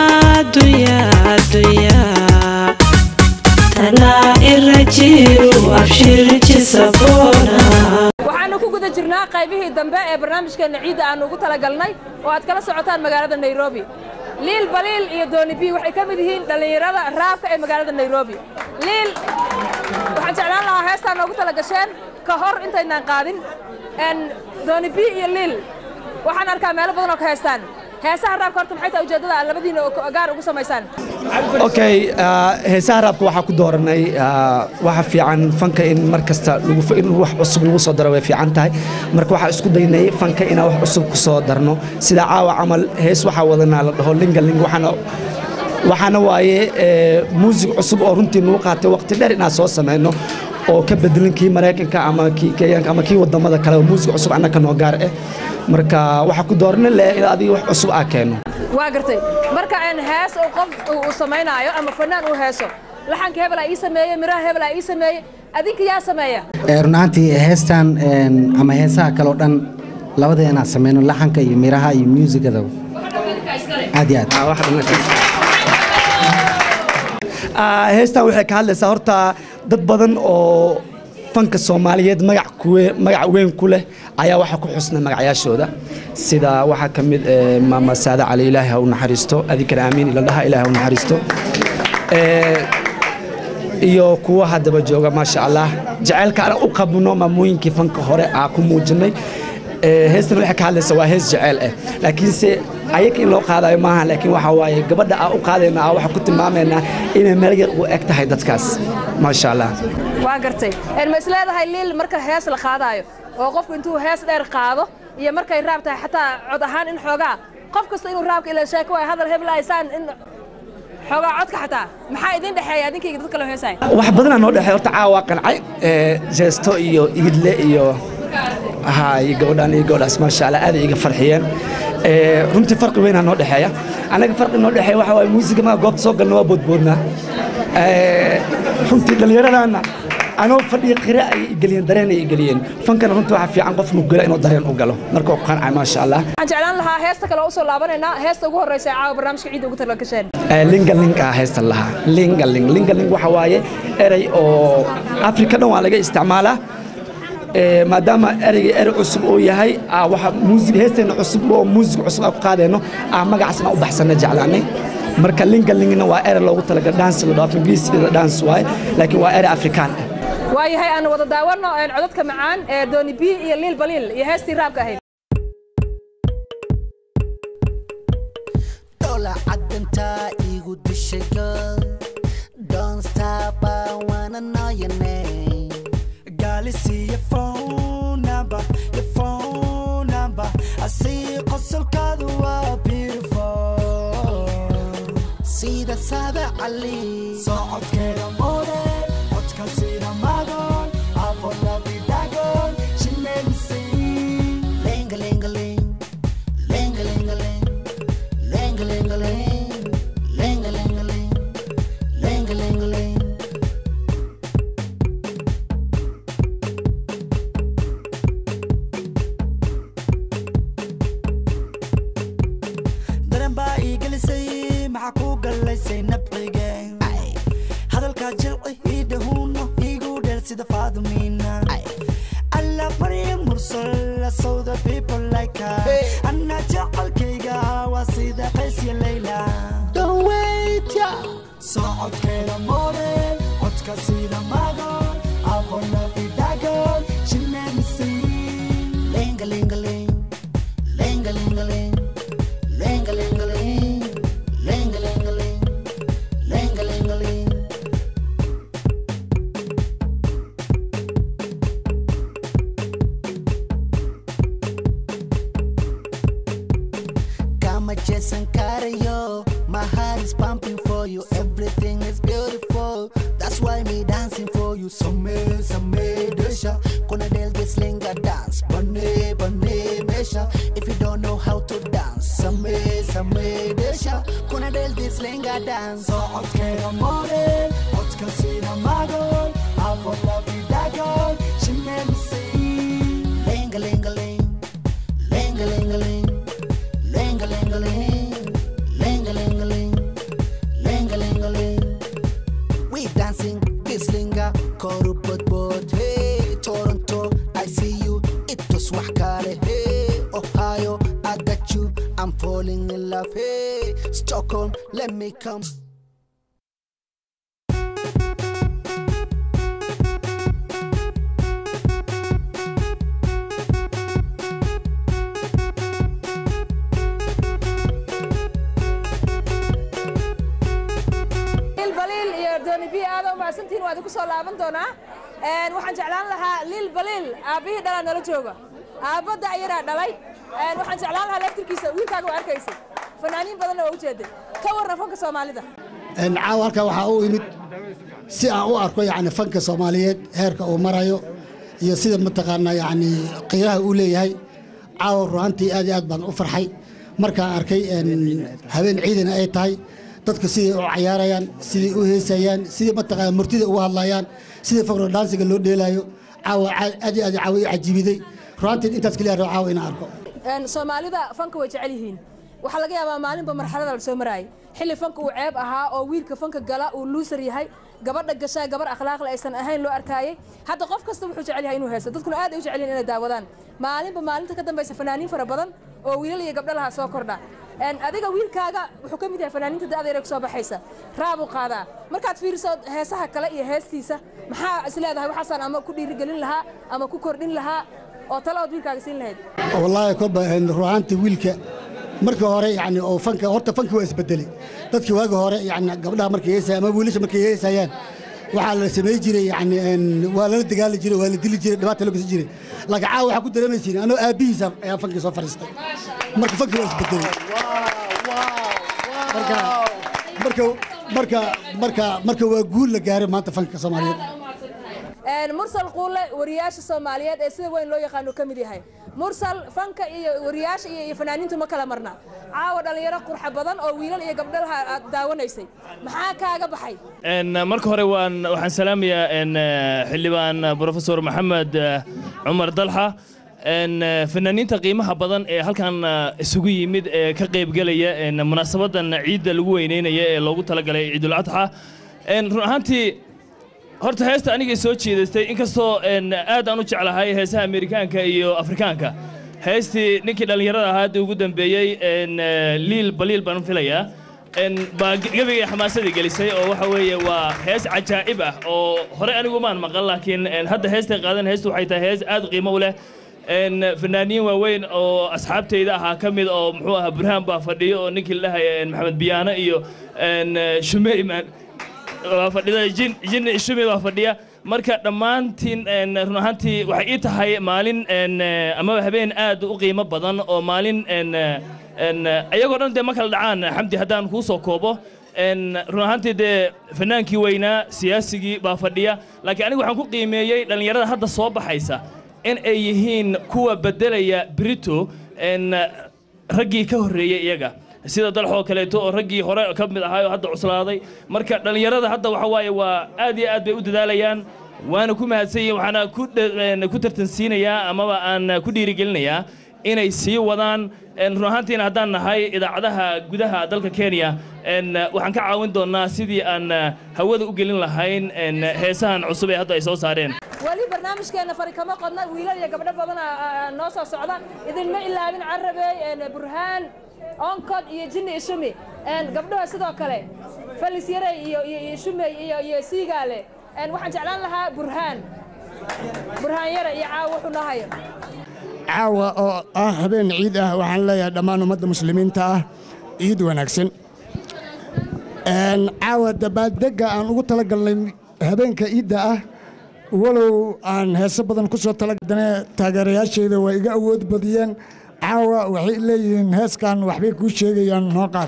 dambe ee barnaamijkeenna ciidda aanu ugu talagalnay oo aad kala socotaan magaalada nairobi liil baliil iyo dooni b waxay ka mid yihiin dhallinyarada raabka ee magaalada nairobi liil waxaan jeclaan lahaa heestaan noogu tala gasheen ka hor intaynaan qaadin n dooni b iyo liil waxaan arkaa meelo badan oo ka heestaan heesaha raabka horta maxay tahay ujeeddada aad labadiina oo gaar ugu samaysaan okay ah, heesaha raabka waxaa ku dooranay ah, waxa fiican fanka in mar kasta lagu in wax cusub lagu soo daro way fiican tahay marka waxaa isku daynay fanka inaan wax cusub ku soo darno sida caawa camal hees waxaa wadanaa la dhaho lingaling waxaana waxaana waaye eh, muusig cusub oo runtii nagu qaatay waqti dheer inaan soo sameyno oo ka bedelan kii maraykanka ama kii kenyanka ama kii wadamada kale oo muusig cusub annaka noo gaar ah marka waxaa ku doorana leh in adiga wax cusub aa keeno waa gartay marka een hees uu qof uu samaynaayo ama fanaan uu heeso laxanka hebelaa ii sameeye miraha hebelaa ii sameeye adinka yaa sameeya Ee, run ahaantii heestan een, ama heesaha kale oo dhan labada inaan sameyno laxanka iyo miraha iyo muusigada aad iyo aad Ah, heestan waxay ka hadlaysaa horta dad badan oo fanka soomaaliyeed magac kuwe- magac weyn ku leh ayaa waxaa ku xusna magacyaashooda sida waxaa ka mid eh, maama saada cali ilaahay ha u naxariisto adinkana aamiin ila dhaha ilaahay ha u naxariisto Eh, iyo kuwa haddaba jooga maasha allah jacaylka aan u qabno maamooyinkii fanka hore aa ku muujinay Eh, heestan waxay ka hadlaysaa waa hees jaceyl ah laakiinse ayaga in loo qaadayo maaha laakiin waxa waaye gabadha aa u qaadayna aa waxaa ku tilmaamaynaa inay meel yar u eg tahay dadkaas maasha allah waa gartay een ma isleedahay liil marka hees la qaadaayo oo qofku intuu hees dheer qaado iyo markay raab tahay xataa cod ahaan in xoogaa qof kasta inuu raabka ila sheeko waay hadal heblaysaan in xoogaa codka xataa maxaa idin dhexeeya adinkayga dad kale heesay wax badanaa noo dhexeey horta caawa waa qancay Eh, jeesto iyo igidle iyo ha iyo gabadhaan iyo gabadhaas maasha allah aad ay iga farxiyeen Eh, runtii farqi weynaa noo dhexeeya anaga farqi noo dhexeeya waxa waaye muusiga maa goobta soo galna waa boodboodnaa Eh, runtii dhallinyaradaana anoo fadhiya qira ay igeliyeen dareen ay igeliyeen fankana runtii waxaa fiican qof nugula inuu dareen u galo marka u qancay maasha allah waxaan jeclaan lahaa heesta kale oo usoo laabanaynaa heesta ugu horreysa ee caawa barnaamijka ciidda ugu tala gasheen Eh, lingaling aa heystan lahaa lingaling lingaling waxa waaye erey oo afrika dhan waa laga isticmaalaa Eh, maadaama ereyga erey cusub uu yahay aa waxa muusig heesteena cusub oo muusig cusub aan ku qaadayno aa magacaasna u baxsanna jeclaanay marka lingalingna waa erey loogu talagalay dance la dhaafo ingiriisiga dance waaye laakiin waa erey afrikaan ah waayahay aan wada daawano een codadka macaan ee dooni b iyo liil baliil iyo heestii raabka ahayd Dola cadanta igu dishay girl Don't stop, I wanna know your name Girl, you see your phone number, your phone number. I see qosolkaadu waa beautiful. Sida Sada Ali Socodkeeda mode, codka sida magon, afolabi dagon, she made me sing. Ling-a-ling-a-ling Ling-a-ling-a-ling Ling-a-ling-a-ling Ling-a-ling-a-ling Ling-a-ling-a-ling Daran baa ii gelisay, maxaa kuu galaysay nabcigeen? Hadalkaa jilci ii dhahuuno, iigu dheer sida Faadumiina. I love Maryam Mursal, so the people like her. Anna jecelkayga waa sida Qays iyo Layla. Don't wait, yeah. Socodkeeda model, codka sida magon, afolabi dagon, she made me sing. Ling-a-ling-a-ling Ling-a-ling-a-ling Ling-a-ling-a-ling Ling-a-ling-a-ling Ling-a-ling-a-ling Kama Jason Carayo, my heart is pumping for you. Everything is beautiful. That's why me dancing for you. Some some desha. Kuna del this linga dance. Bane bane mesha. If you don't know how to dance, some some desha. Kuna del this linga dance. Socodkeeda model, codka sida magon, afolabi dagon, she made me sing. Ling a ling a ling, ling a ling a ling, ling a ling a ling, ling a ling a ling, ling a ling a ling. We dancing this linga, koru bot bot. Hey, Toronto, I see you. It was wakale. Hey. Hey, Stockholm, let me come. liil baliil iyo dooni bi aad u mahadsantihiin waa idinku soo laaban doonaa Een, waxaan jeclaan lahaa liil baliil aabbihii dhalaa nala jooga aabadda ayaraa dhalay Een, waxaan jeclaan lahaa laftirkiisa wiilkaaga waa arkaysay fanaaniin badanna waa ujeeday ka warran fanka soomaalida Een, caawa halkan waxaa u imid si aan u arko yani fanka soomaaliyeed heerka uu marayo iyo sida mataqaanaa yani qiiraha uu leeyahay caawa ruhantii aad iyo aad baan u farxay markaan arkay een, habeen ciidana ay tahay dadka siday u cayaarayaan siday u heesayaan sidai mataqaana murtida uga hadlayaan sidai fakro dhaansiga loo dheelaayo caawa caa- aad iyo aad caawa i cajibiday ruhantii intaas keliya rabo caawa inaan arko Een, soomaalida fanka way jecel yihiin waxaa laga yaabaa maalinba marxalada la soo maraayay xilli fanka uu ceeb ahaa oo wiilka fanka gala uu luusar yahay gabadha gashaa gabar akhlaaqle aysan ahayn loo arkaayay hadda qof kasta wuxuu jecel yahay inuu heesto dadkuna aad ay u jecel yihiin inay daawadaan maalinba maalinta ka dambaysa fanaaniin fara badan oo wiilal iyo gabdho lahaa soo kordha Een, adiga wiilkaaga wuxuu ka mid yahay fanaaniinta da'da yar ee kusoo baxaysa raabuu qaadaa markaad fiiriso heesaha kale iyo heestiisa maxaa isleedahay waxaasaan ama ku dhiirigelin lahaa ama ku kordhin lahaa oo tale ood wiilkaaga siin lahayd wallaahi kolba een, ruhaantii wiilka markii hore yani oo fanka horta fanki waa isbedelay dadkii waagi hore yani gabdhaha markay heesayaan ama wiilasha markay heesayaan waxaa la samey jiray yani een, waa lala dagaali jiray waa la dili jiray dhibaata loo geysan jiray laakiin caawa waxaa ku dareemaysiin anoo aabbihiisa ayaa fankii soo fadhiistay marka fankii waa isbedelay marka marka marka marka marka waa guul la gaaray maanta fanka soomaaliyeed Een, mursal quule wariyaasha soomaaliyeed ee sida weyn loo yaqaano ka mid yahay mursal fanka iyo wariyaasha iyo iyo fanaaniintu ma kala marna caawa dhalinyaro qurxa badan oo wiilal iyo gabdhalaha aad daawanaysay maxaa kaaga baxay En, uh, marka hore waan waxaan salaamayaa en, uh, xildhibaan uh, professor maxamed uh, cumar dalxa en, uh, fanaaniinta qiimaha badan ee halkan uh, isugu yimid ee ka qaybgelaya en, munaasabadan ciidda lagu weyneynaya ee loogu talagalay ciidul adxa En, run ahaantii horta heesta anigay soo jeedaystay inkastoo en, aad aan u jeclahay heesaha amerikaanka iyo afrikaanka heestii ninkii dhallinyarada ahaa hadda ugu dambeeyey en, eh, liil baliil baan filayaa en, baa ge- gebigay xamaasadii gelisay oo waxa weeye waa hees cajaa'ib ah oo hore anigu maan maqan laakiin en, hadda heestay qaadan heestu waxay tahay hees aad qiimo u leh en, fanaaniin waaweyn oo asxaabtayda ahaa ka mid oo muxuu ahaa burhaan baa fadhiyo oo ninkii la dhahaya en, maxamed biyaano iyo en, eh, shumeyman waa fadhida jin jin ishumi baa fadhiya marka dhammaantiin en, run ahaantii waxay ii tahay maalin en, eh, amaba habeen aad u qiimo badan oo maalin en, eh, en, eh, ayagoo dhan dee ma kala dhacaan xamdi haddaan kuu soo koobo en, run ahaantii dee fanaankii weynaa siyaasigii baa fadhiya laakiin anigu waxaan ku qiimeeyey dhallinyarada hadda soo baxaysa in ay yihiin kuwa beddelaya brito en, raggii ka horreeyey iyaga sida dalxoo kaleeto oo raggii hore ka mid ahaa oo hadda cuslaaday marka dhallinyarada hadda waxa waaye waa aad iyo aad bay u dadaalayaan waana ku mahadsan yihiin waxaana ku dhe- een, ku tartansiinayaa amaba aan ku dhiirigelinayaa inay sii wadaan een, run ahaantiina haddaan nahay idaacadaha gudaha dalka kenya een, waxaan ka caawin doonnaa sidii aan hawada u gelin lahayn een, heesahan cusub ee hadda ay soo saareen weli barnaamijkeena fari kama qodna wiilal iyo gabdho badan aa- aa noo soo socda idinma ilaabin carabey een, burhaan onkod iyo jinni ishumi een, gabdhaha sidoo kale falis yaray iyo iyo iyo shumey iyo iyo siigaale een, waxaan jeclaan lahaa burhaan burhaan yare iyo caawa wuxuu noo hayo caawa oo ah habeen ciid ah waxaan leeyahay dhammaan ummadda muslimiinta ah ciid wanaagsan Een, caawa dabaaldegga aan ugu talagalnay habeenka ciidda ah walow aan heeso badan ku soo talagalnay taageerayaashayda waa iga awood badiyeen caawa waxay leeyihiin heeskan waxbay kuu sheegayaan noo qaad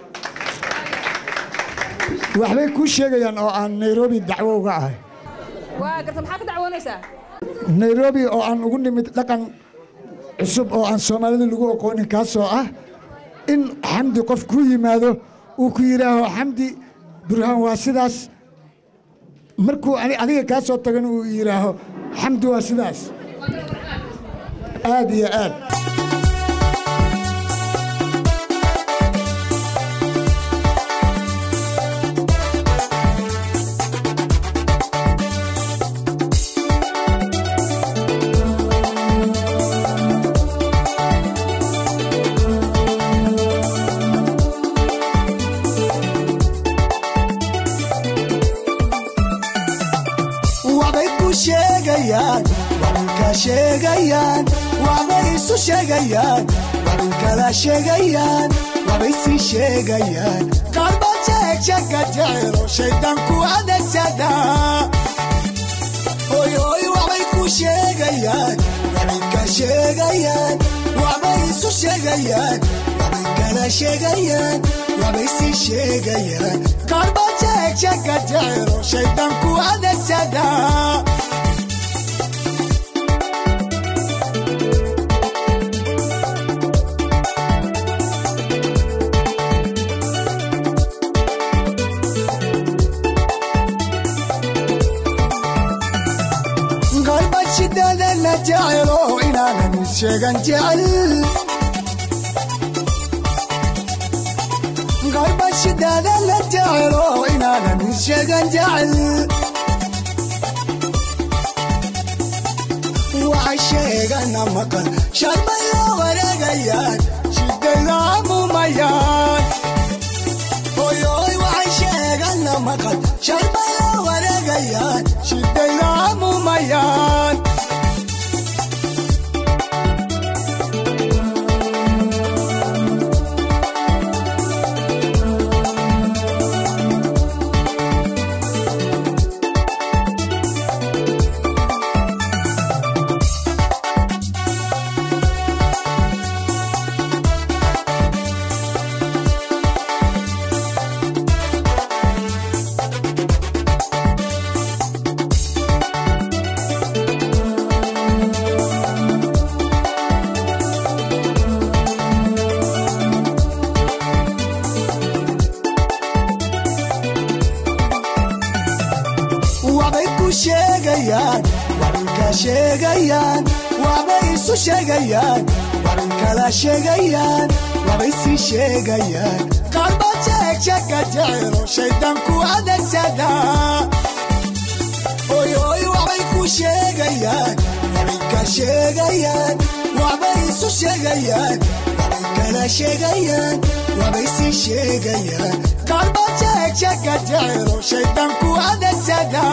waxbay kuu sheegayaan oo aan nairobi dacwo uga ahay waa garta maxaa ka dacwoonaysaa nairobi oo aan ugu nimid dhaqan cusub oo aan soomaalida lagu aqoonin kaasoo ah in xamdi qof ku yimaado uu ku yidhaaho xamdi burhaan waa sidaas markuu ani- adiga kaa soo tagan uu yidhaaho xamdi waa sidaas aad iyo aad sheegayaan waxbay isu sheegayaan waxbay kala sheegayaan waxbay sii sheegayaan qaarba jeegjeega jecelo shaydaanku adeegsada oyoy waxbay ku sheegayaan waxbay ka sheegayaan waxbay isu sheegayaan waxbay kala sheegayaan waxbay sii sheegayaan qaarba jeegjeega jecelo shaydaanku adeegsada qalba shidadana jecelo inaanan sheegan jecel qalba shidadana jecelo inaanan sheegan jecel waxa sheegana maqal shalbay la wareegayaan shidada amumayaan oyoy waxay sheegana maqal shalbay la wareegayaan shidada amumayaan waxbay ku sheegayaan waxbay ka sheegayaan waxbay isu sheegayaan waxbay kala sheegayaan waxbay sii sheegayaan qaarba jeegjeega jecelo shaydaanku adeegsada oyoy waxbay ku sheegayaan waxbay ka sheegayaan waxbay isu sheegayaan waxbay kala sheegayaan waxbay sii sheegayaan qaarba jeegjeega jecelo shaydaanku adeegsada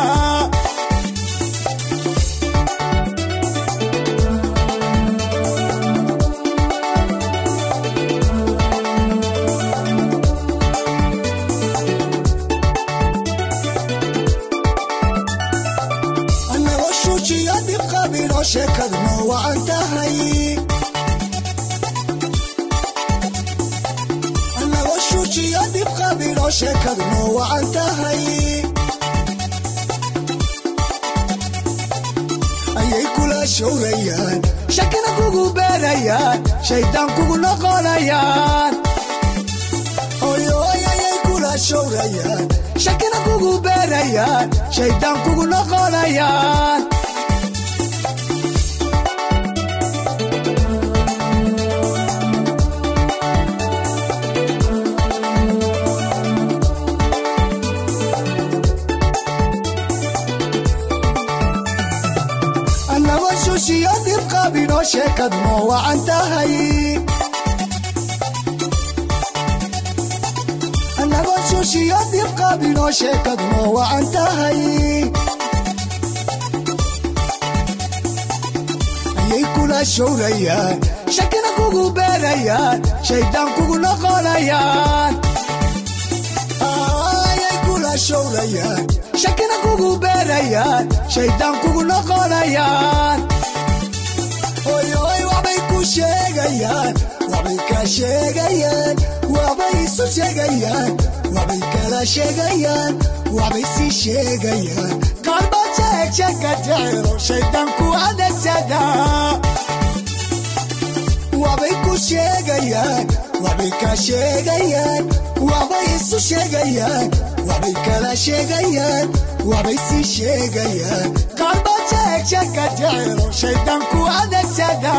annagoo shuujiyo dib qabinoo sheekaduna waan tahay annagoo shuujiyo dib qabinoo sheekaduna waan tahay ayay kula showrayaan shakina kugu beerayaan shaydaan kugu noqonayaan oyoy ayay kula showrayaan shakina kugu beerayaan shaydaan kugu noqonayaan annagoo shushiyo dib qabinoo sheekadnoo wacan tahay annagoo shushiyo dib qabinoo sheekadnoo wacan tahay ayay kula showrayaan shakina kugu beerayaan shaydaan kugu noqonayaan ayay kula showrayaan shakina kugu beerayaan shaydaan kugu noqonayaan oyoy waxbay ku sheegayaan waxbay ka sheegayaan waxbay isu sheegayaan waxbay kala sheegayaan waxbay sii sheegayaan qaarba jeegjeega jecelo shaydaan ku adeegsada waxbay ku sheegayaan waxbay ka sheegayaan waxbay isu sheegayaan waxbay kala sheegayaan waxbay sii sheegayaan qaarba jeegjeega jecelo shaydaan ku adeegsada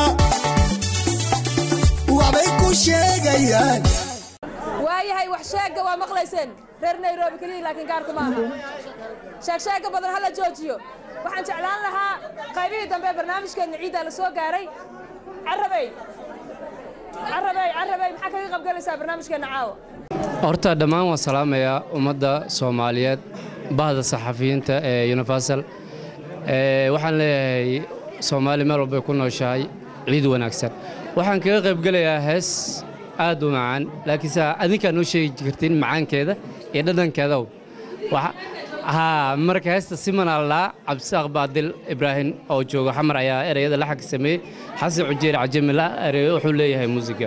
waxbay ku sheegayaan waayahay wax sheega waa maqlayseen reer nairobi keliya laakiin gaarku maaha sheeg sheega badan hala joojiyo waxaan jeclaan lahaa qaybihii dambe ee barnaamijkeenna ciiddaa la soo gaaray carabey carabey carabey maxaa kaga qabgalaysaa barnaamijkeenna caawa horta dhammaan waan salaamayaa ummadda soomaaliyeed bahda saxafiyiinta ee universal Ee, waxaan leeyahay soomaali meel walbay ku nooshahay ciid wanaagsan waxaan kaga qaybgelayaa hees aad u macaan laakiinse adinkaa noo sheegi kartiin macaankeeda iyo dhadhankeedaw Waxa- haa marka heesta siman allaa cabdisaaq baadil ibraahim oo jooga xamar ayaa ereyada laxanka sameeyey xasan cujeer cajamila erey wuxuu leeyahay muusiga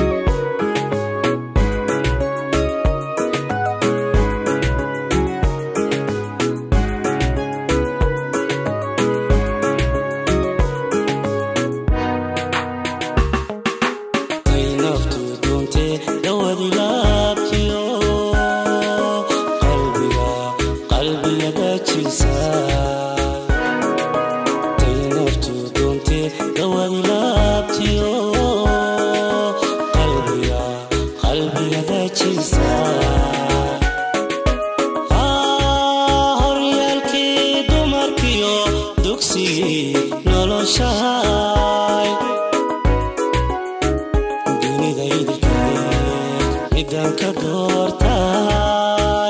ay naftu doontee dhawadi laabtiyo qalbiga qalbiga dajiisa tay naftu doontee dhawadi laabtiyo qalbiga qalbiga dajiisa Ah, horyaalkii dumarkiyo dugsigii noloshahay dunida idilkeed midaan ka doortay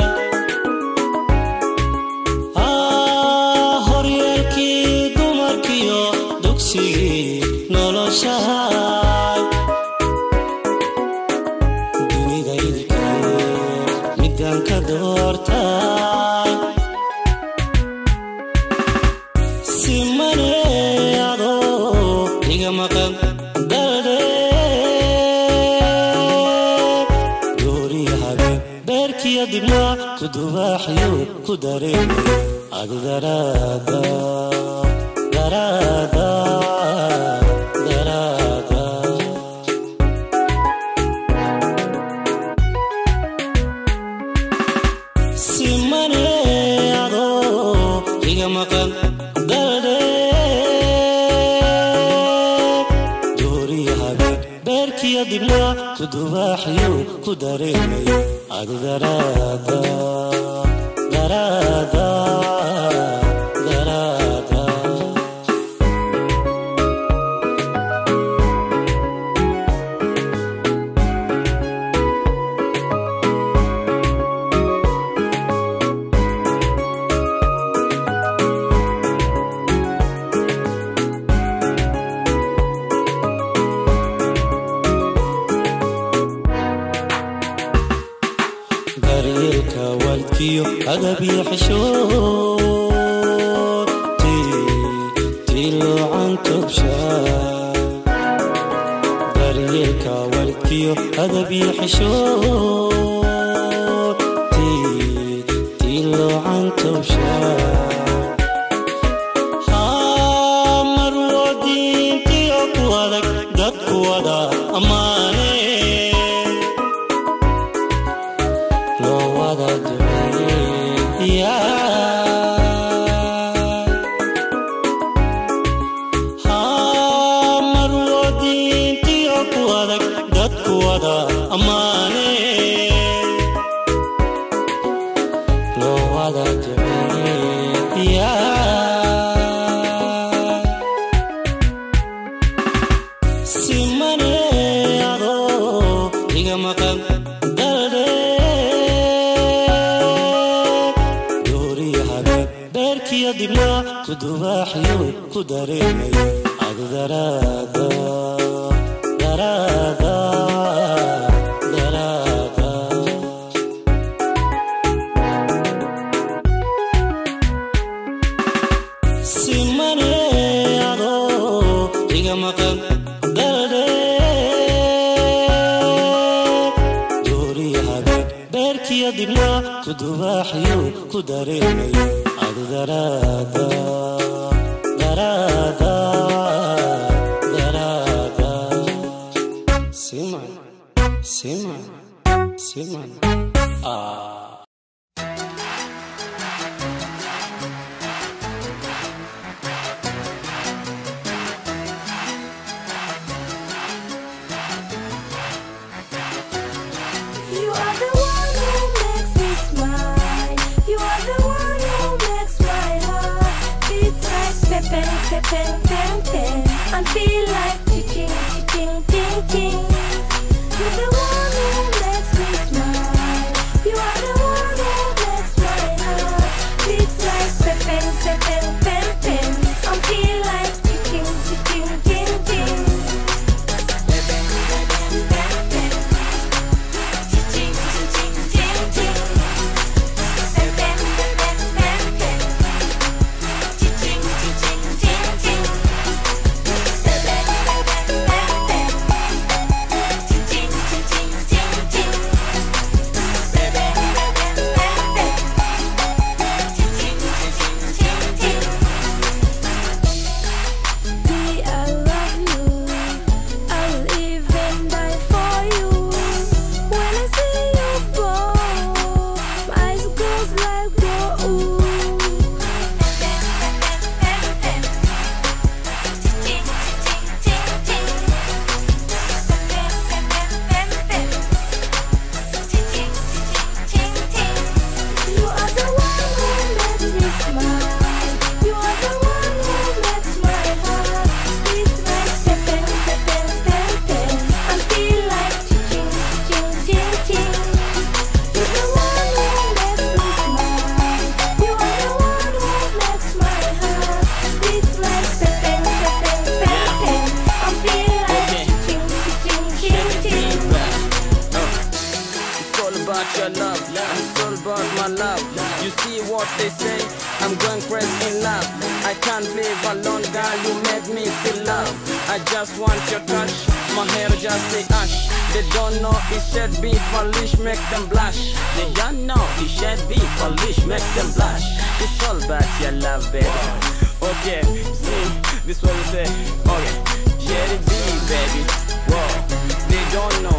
Ah, horyaalkii dumarkiyo dugsigii noloshahay dunida idilkeed midaan ka doortay si maneado iga maqan dalde dooriya habeen beerkiya dibna ku dubaaxiyo ku dareemay adi daraada daraada daraada si maneado iga maqan dalde dooriya habeen beerkiya dibna ku dubaaxiyo ku dareemay adi daraada daraada daraada daryeelka waalidkiyo adab iyo xishood tii loocan tobshaa daryeelka waalidkiyo adab iyo xishood tii loocan tobshaa haa marwadiintiyo ku adag dadku wada ammaane loo wada duceeyaa haa marwadiintiyo ku adag dadku wada ammaane loo wada duceeyaa si maneado iga maqan dalde dooriya habeen beerkiya dibna ku dubaaxiyo ku dareemay adi daraada daraada daraada si maneado iga maqan dalde dooriya habeen beerkiya dibna ku dubaaxiyo ku dareemay adi daraada daraada daraada siman siman siman ah You are the one who makes me smile. You are the one who makes my heart beat like pepen, pepen, pen, pen, and feel like ching, ching, ching, ching. You're the one who makes me smile. You are the one who makes my heart beat like pepen, pepen, pen, pen, and feel like ching, about your love. I'm still about my love. You see what they say? I'm going crazy in love. I can't live alone, girl. You made me feel love. I just want your touch. My hair just say ash. They don't know it should be foolish, make them blush. They don't know it should be foolish, make them blush. It's all about your love, baby. Okay, see, this what we say. Okay, let it be, baby. Whoa, they don't know.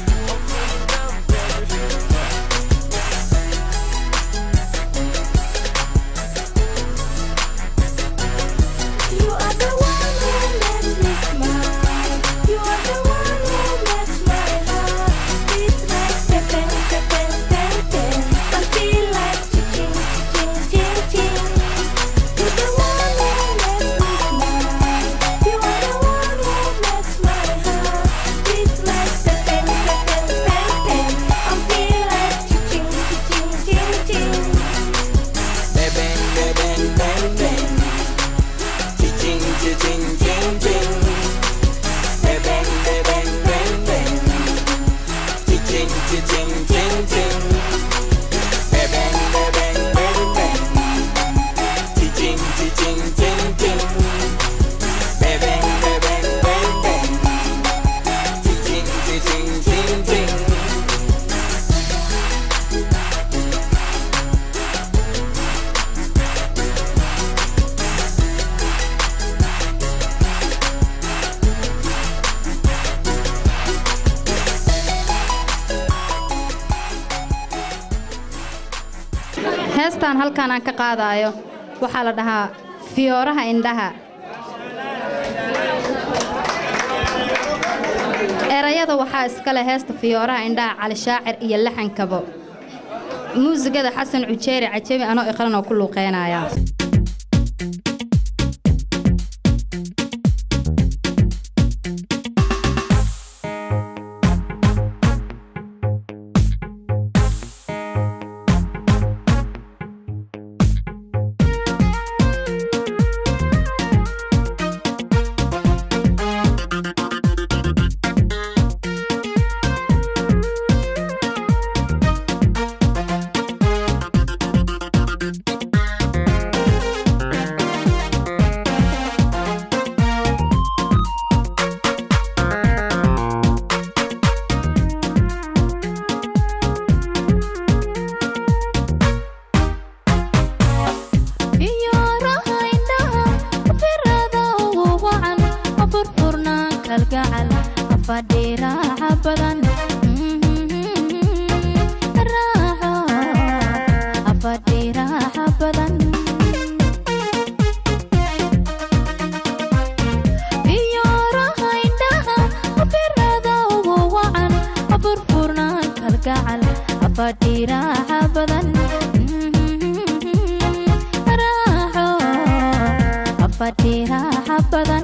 You are the one who makes me smile. You are the one who makes my heart beat like pepen, pepen, pen, pen. I feel like ching, ching, ching, ching. You're the one who makes me smile. You are the one who makes my heart beat like pepen, pepen, pen, pen. I feel like ching, ching, ching, ching. Bang, bang, bang, bang, bang. Ching, ching, ching, ching, ching. Bang, bang, bang, bang, bang. Ching, ching, ching, ching, ching. Bang, bang, bang, bang, bang. Ching, ching, ching, ching, ching. Bang, bang, bang, bang, bang. Ching, ching, ching, ching, ching. heestan halkan aan ka qaadayo waxaa la dhahaa fiyooraha indhaha erayada waxaa iskale heesta fiyooraha indhaha cali shaacir iyo laxankabo muusigada xasan cujeeri cajabi anoo iqran oo ku luuqeynaya fiyooraha indhaha firada ugu wacan ha furfurnaan kalgacal ha fadhiiraaca badan raaco ha fadhiiraaca badan fiyooraha indhaha firada ugu wacan ha furfurnaan kalgacal ha fadhiiraaca badan raaco ha fadhiiraaca badan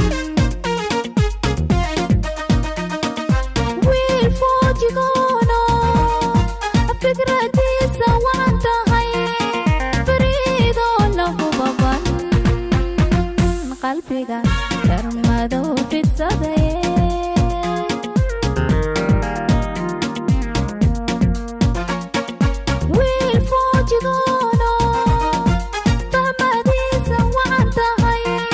wiil foojigoono fikradiisa waan tahay fariidoo lahu baban qalbiga darmadow fidsaday wiil foojigoono fahmadiisa waan tahay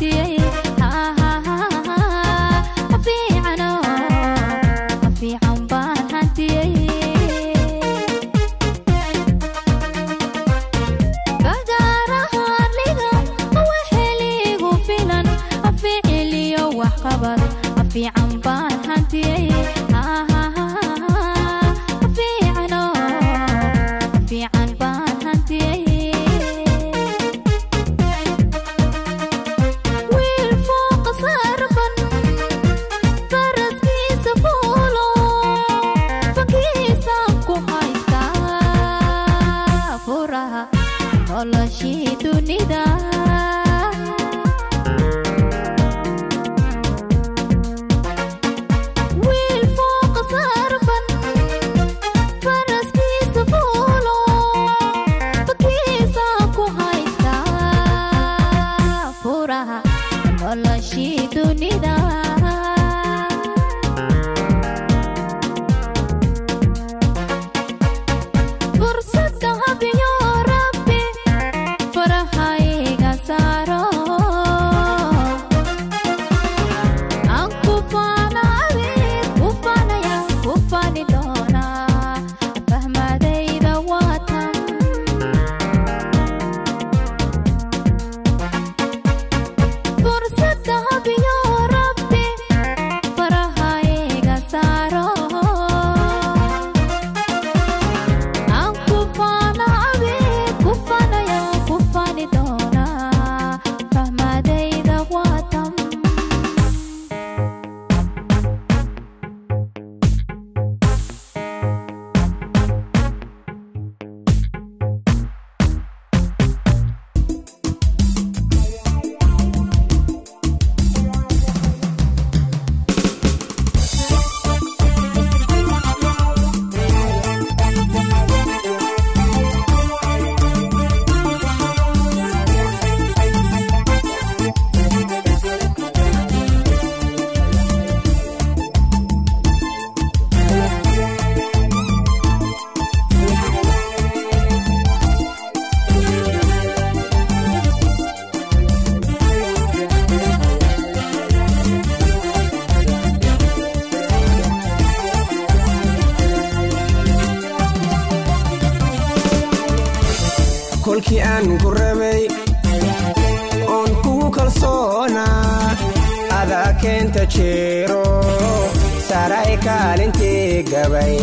hantiyey fiicano fiican baan hantiyey fagaarahaarliga waxeligu filan ficiliyo waxqabad fiican baan hantiyey fiicano fiican baan hantiyey wiil fooqa sarban faraskiisa fuulo fankiisa ku haystaa furaha noloshii dunida wiil fooqa sarban faraskiisa fuulo fankiisa ku haystaa furaha noloshii dunida fursada habiyo rabbi farahayga saaro aan ku faana adeeg ku faanaya ku faani doonaa fahmadayda waatan fursada habiyo rabbi farahayga saaro aan ku faana abeeg ku faanaya ku faani doonaa fahmadayda waatan kolkii aan ku rabay oon kugu kalsoonaa adaa keenta jeero saray kaalintii gabay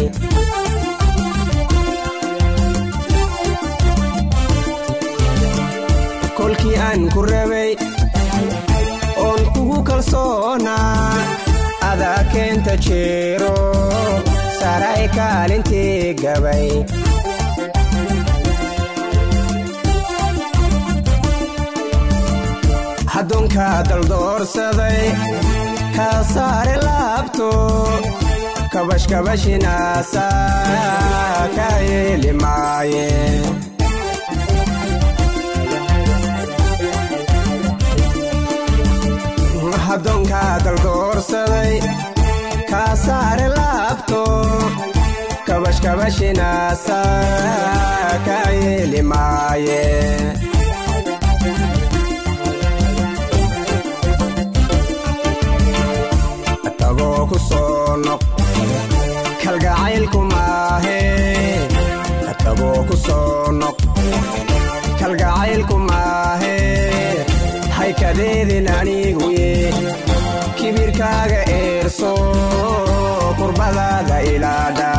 kolkii aan ku rabay oon kugu kalsoonaa adaa keenta jeero saray kaalintii gabay haddoonkaa daldoorsaday kaa saare laabto kabashkabashinaasa kaa yeeli maaye haddoonkaa daldoorsaday kaa saare laabto kabashkabashinaasa kaa yeeli maaye tagoo ku soo noq kalgacaylku maahe tagoo ku soo noq kalgacaylku maahe haykadeedin aniguye kibirkaaga eerso kurbadaada ilaadha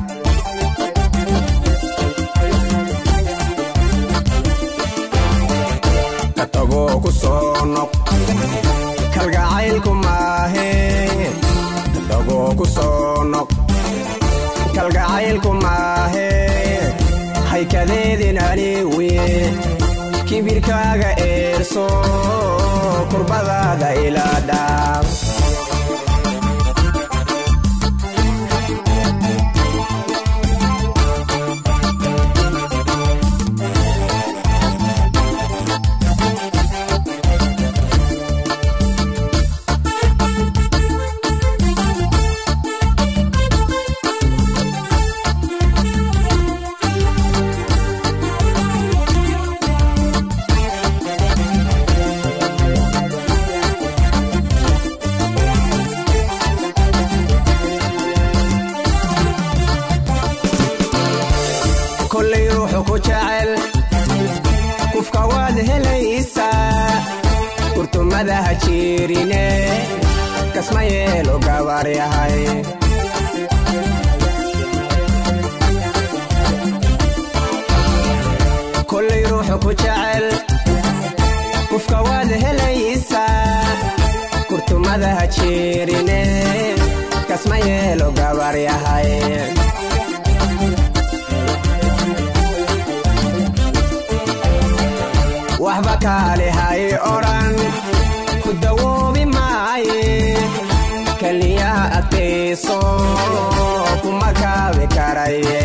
tagoo ku soo noq kalgacaylku maahe tagoo ku soo noq kalgacaylku maahe haykadeedin aniwiye kibirkaaga eerso kurbadaada ilaadha ku jecel kufka waad helaysaa kurtumada ha jiirine kasma yeelo gabar yahay kollay ruuxu ku jecel kufka waad helaysaa kurtumada ha jiirine kasma yeelo gabar yahay waxba kaale hay odhan ku dawoobi maaye keliyaha adkayso kuma kaabi karaye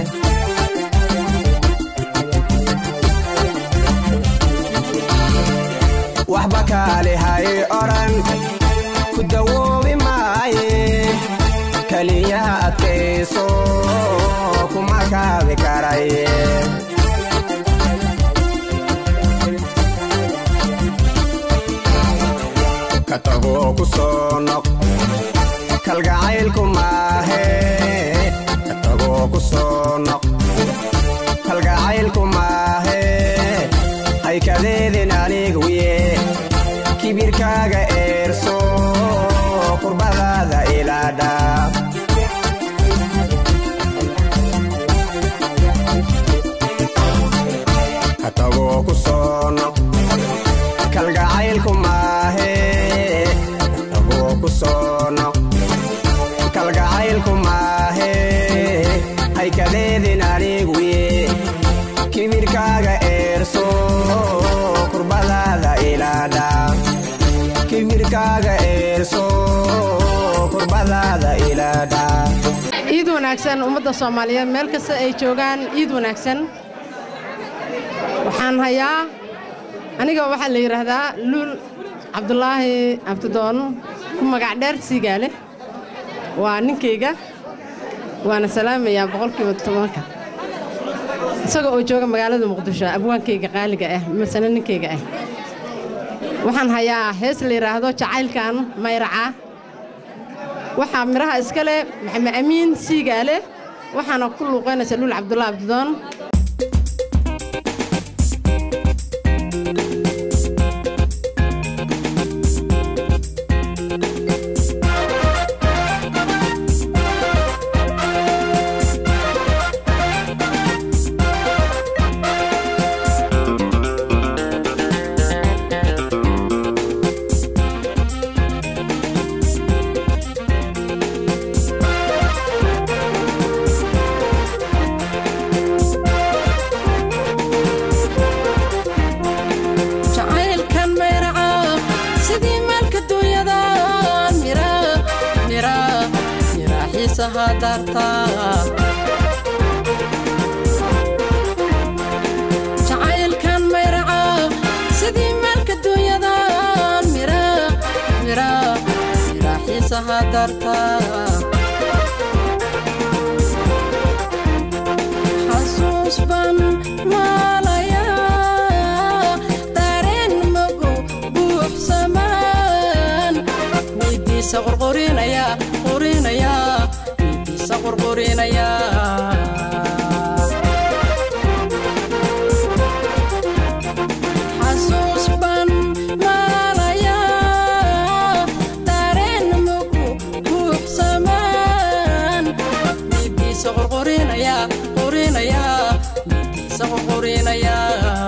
waxba kaale hay odhan ku dawoobi maaye keliyaha adkayso kuma kaabi karaye ka tagoo ku soo noq kalgacaylku maahe ka tagoo ku soo noq kalgacaylku maahe haykadeedin aniguye kibirkaaga eerso kurbadaada ilaadha ka tagoo ku soo noq kalgacaylku maahe tagoo ku soo noq kalgacaylku maahe haykadeedin aniguye kibirkaaga eerso kurbadaada ilaadha kibirkaaga eerso kurbadaada ilaadha ciid wanaagsan ummadda soomaaliyeed meel kasta ay joogaan ciid wanaagsan waxaan hayaa aniga waxaa la yidhaahdaa luul cabdulaahi abdidoon ku magac dheer siigaale waa ninkayga waana salaamayaa boqolkiiba tobanka isaga oo jooga magaalada muqdisho abwaankayga qaaliga ah masane ninkayga ah waxaan hayaa hees la yidhaahdo jacaylkan mayraca waxaa midhaha iska leh maxamed amiin siigaale waxaana ku luuqaynaysa luul cabdulaahi abdidoon jacaylkan mayraca sidii maalka duunyada mira mira mira xiisaha daarta jacaylkan mayraca sidii maalka duunyada mira mira mira xiisaha daarta xasuus baan maalayaa dareen magu buuxsamaan midiisa qorqorinaya qorinaya midiisa qorqorinaya xasuus baan maalayaa dareen magu buuxsamaan midiisa qorqorinaya qorinaya midiisa qorqorinaya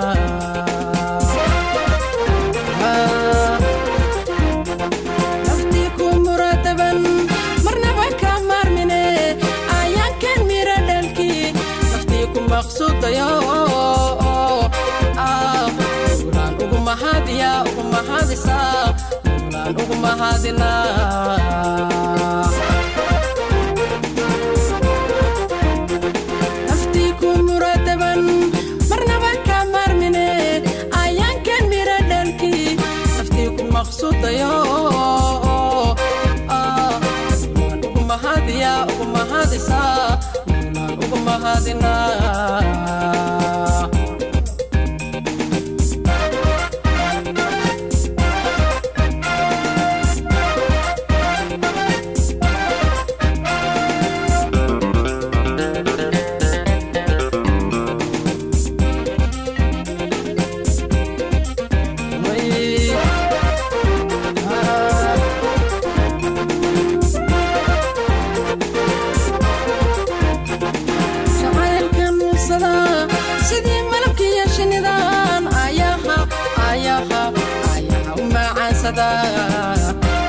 naftii ku muradaban marnaba ka maarmine ayaankan mira dhalkii naftii ku maqsuudayo ulaan ugu mahadiya ugu mahadisa ulaan ugu mahadina naftii ku muradaban marnaba ka maarmine ayaankan mira dhalkii naftii ku maqsuudayo ulaan ugu mahadiya ugu mahadisa ulaan ugu mahadina macaansadaa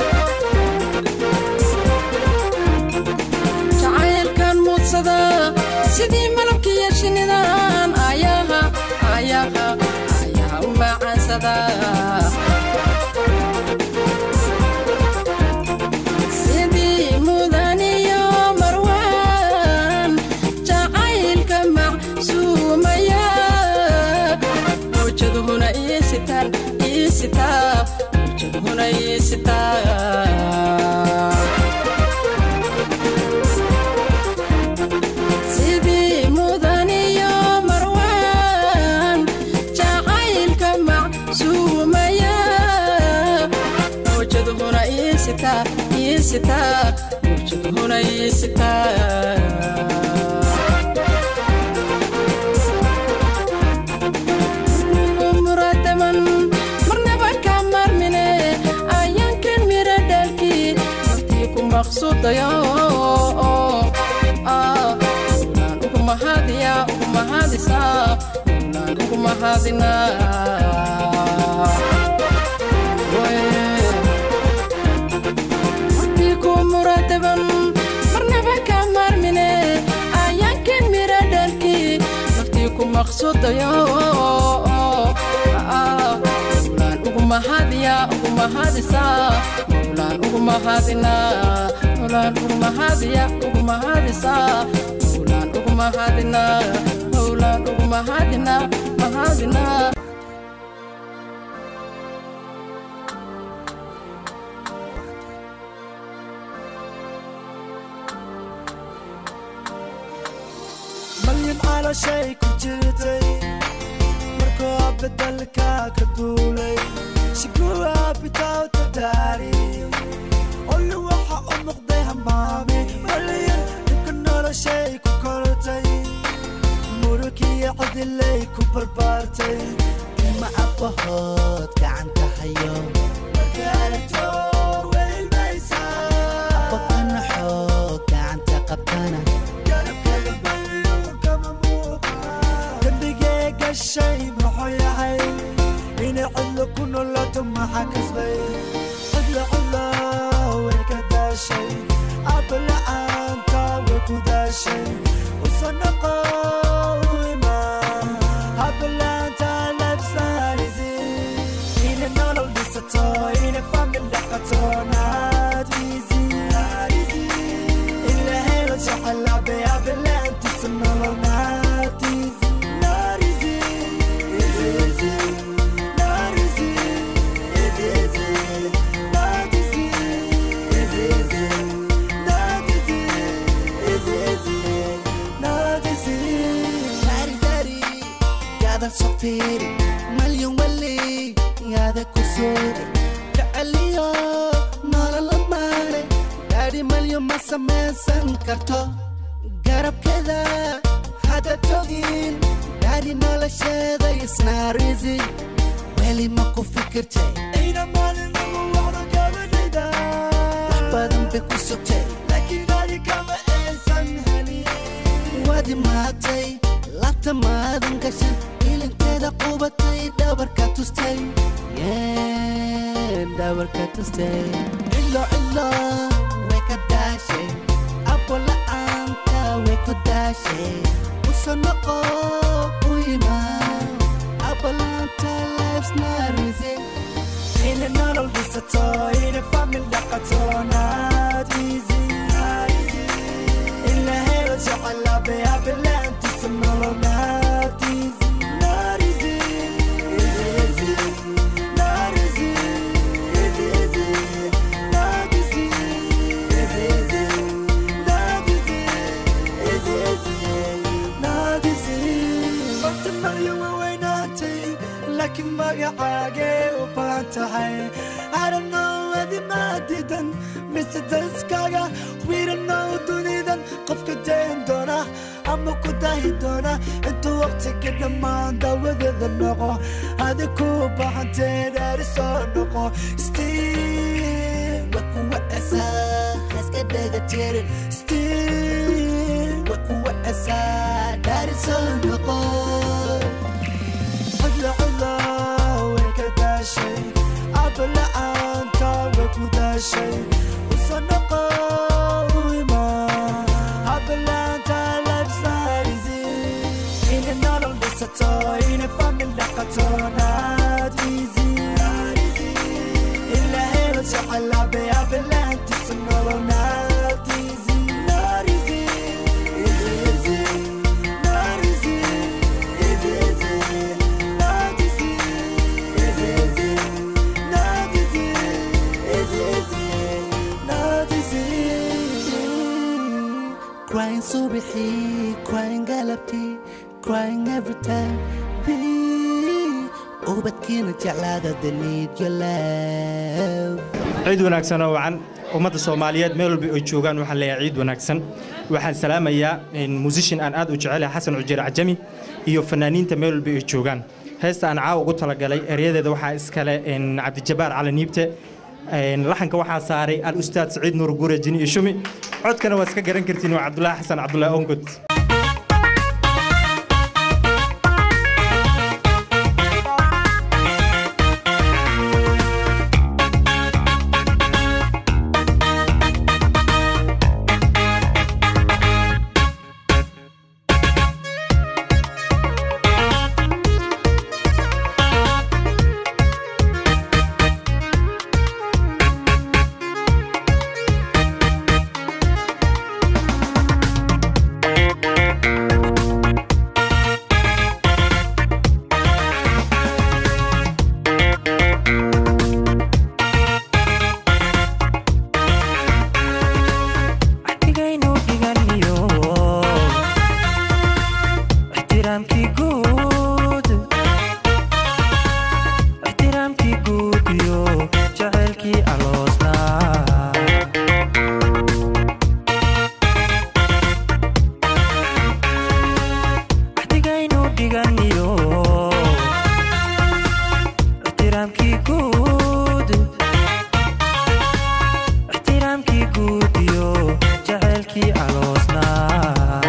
jacaylkan muudsadaa sidii malabkiiyo shinnidan ayaha ayaha ayaha u macaansadaa sidii mudaniyo marwaan jacaylka macsuumaya hoojaduhuna iisitaan iisitaa hoojaduhuna iisitaa sidii mudaniyo marwaan jacaylka macsuumaya hoojaduhuna iisitaa iisitaa hoojaduhuna iisitaa muradaman marnaba ka marmine ayaankan mira dhalkii naftii ku maqsuudayo ulaan ugu mahadiya ugu mahadisaa ulaan ugu mahadinaa naftii ku muradaban marnaba ka marmine ayaankan mira dhalkii naftii ku maqsuudayo ulaan ugu mahadiya ugu mahadisaa ulaan ugu mahadinaa ulaan ugu mahadiya ugu mahadisaa ulaan ugu mahadinaa ulaan ugu mahadinaa mahadinaa malyan calooshay ku jirtay markuu beddelka ka duulay shigua bitawta daari olli waxa u noqday hamaami malyan dhibka noloshay ku kortay murugiyo cidilay ku barbaartay ma abbahood gacanta hayo babkana xoog gacanta qabtana dembigee gashay muxuu yahay inay cidlo ku noloto maxaa kasbay cidlo cidlo way ka daashay abala'aanta way ku daashay usanoqo ima abala'aanta labsanisi inay nolol dhisato inay famil dhaqato not easy in la helo jecelabe abala'aantiisa nolol not easy not easy easy easy not easy easy easy not easy easy easy not easy easy easy not easy Daddy, daddy, yaadan soo fiiri malyan weli yaada ku suuri jeceliyo nolola maare daadhi malyan ma samaysan karto garabkeeda hadda togin daadhi nolosheeda isnaarisi weli ma ku fikirtay ina maalinagu wacdo gabadhayda wax badan bay ku sugtay laakiin adi kama aysan helin waad imaatay labta maadan gashan ilinteeda qubatay dhabarka tustay yeen dhabarka tustay cilo cilo way ka daashay abo la'aanta way ku daashay uso noqo u imaan abo la'aanta lifesna risi inay nolol dhisato inay famil dhaqato not easy in la helo jecelabe abala'aantiisa nolol not easy not easy easy easy not easy easy easy not easy easy easy not easy easy easy not easy waqti maryo waweynaatay laakiin magacaagee u baahan tahay I don't know adi ma diidan mise daskaga we don't know dunidan qofka dayn doona ama ku dahi doona intuu waqtiga dhammaan daawadeeda noqo adi ku baahantee dhaari soo noqo still wa kuwa asaa haska dhega jirin still wa kuwa asaa dhaari soo noqo cidla cidla way ka daashay abala'aan dhashay usoo noqo u ima hablaanta lifestyleisi inay nolol dhisato inay famil dhaqato not easy ila helo jecelabe hablaantiisa nolol not easy not easy easy easy not easy easy easy not easy easy easy not easy easy easy not easy crying subixii crying galabtii crying every time ubadkiina jeclaada the need your love ciid wanaagsan oo wacan ummadda soomaaliyeed meel walba ay joogaan waxaan leeyahay ciid wanaagsan waxaan salaamayaa musishin aan aad u jecelahay xasan cujeer cajami iyo fanaaniinta meel walba ay joogaan heesta aan caawa ugu talagalay eryadeeda waxaa iskale cabdijabaar cali niibte laxanka waxaa saaray al ustaad saciid nuur guure jini iyo shumi codkana waa iska garan kartiin waa cabdulaahi xasan cabdulaahi ongod Axtigaynu dhiganiyo ixtiraamkii guud ixtiraamkii guud iyo jacaylkii aloosnaa axtigaynu dhiganiyo ixtiraamkii guud ixtiraamkii guud iyo jacaylkii aloosnaa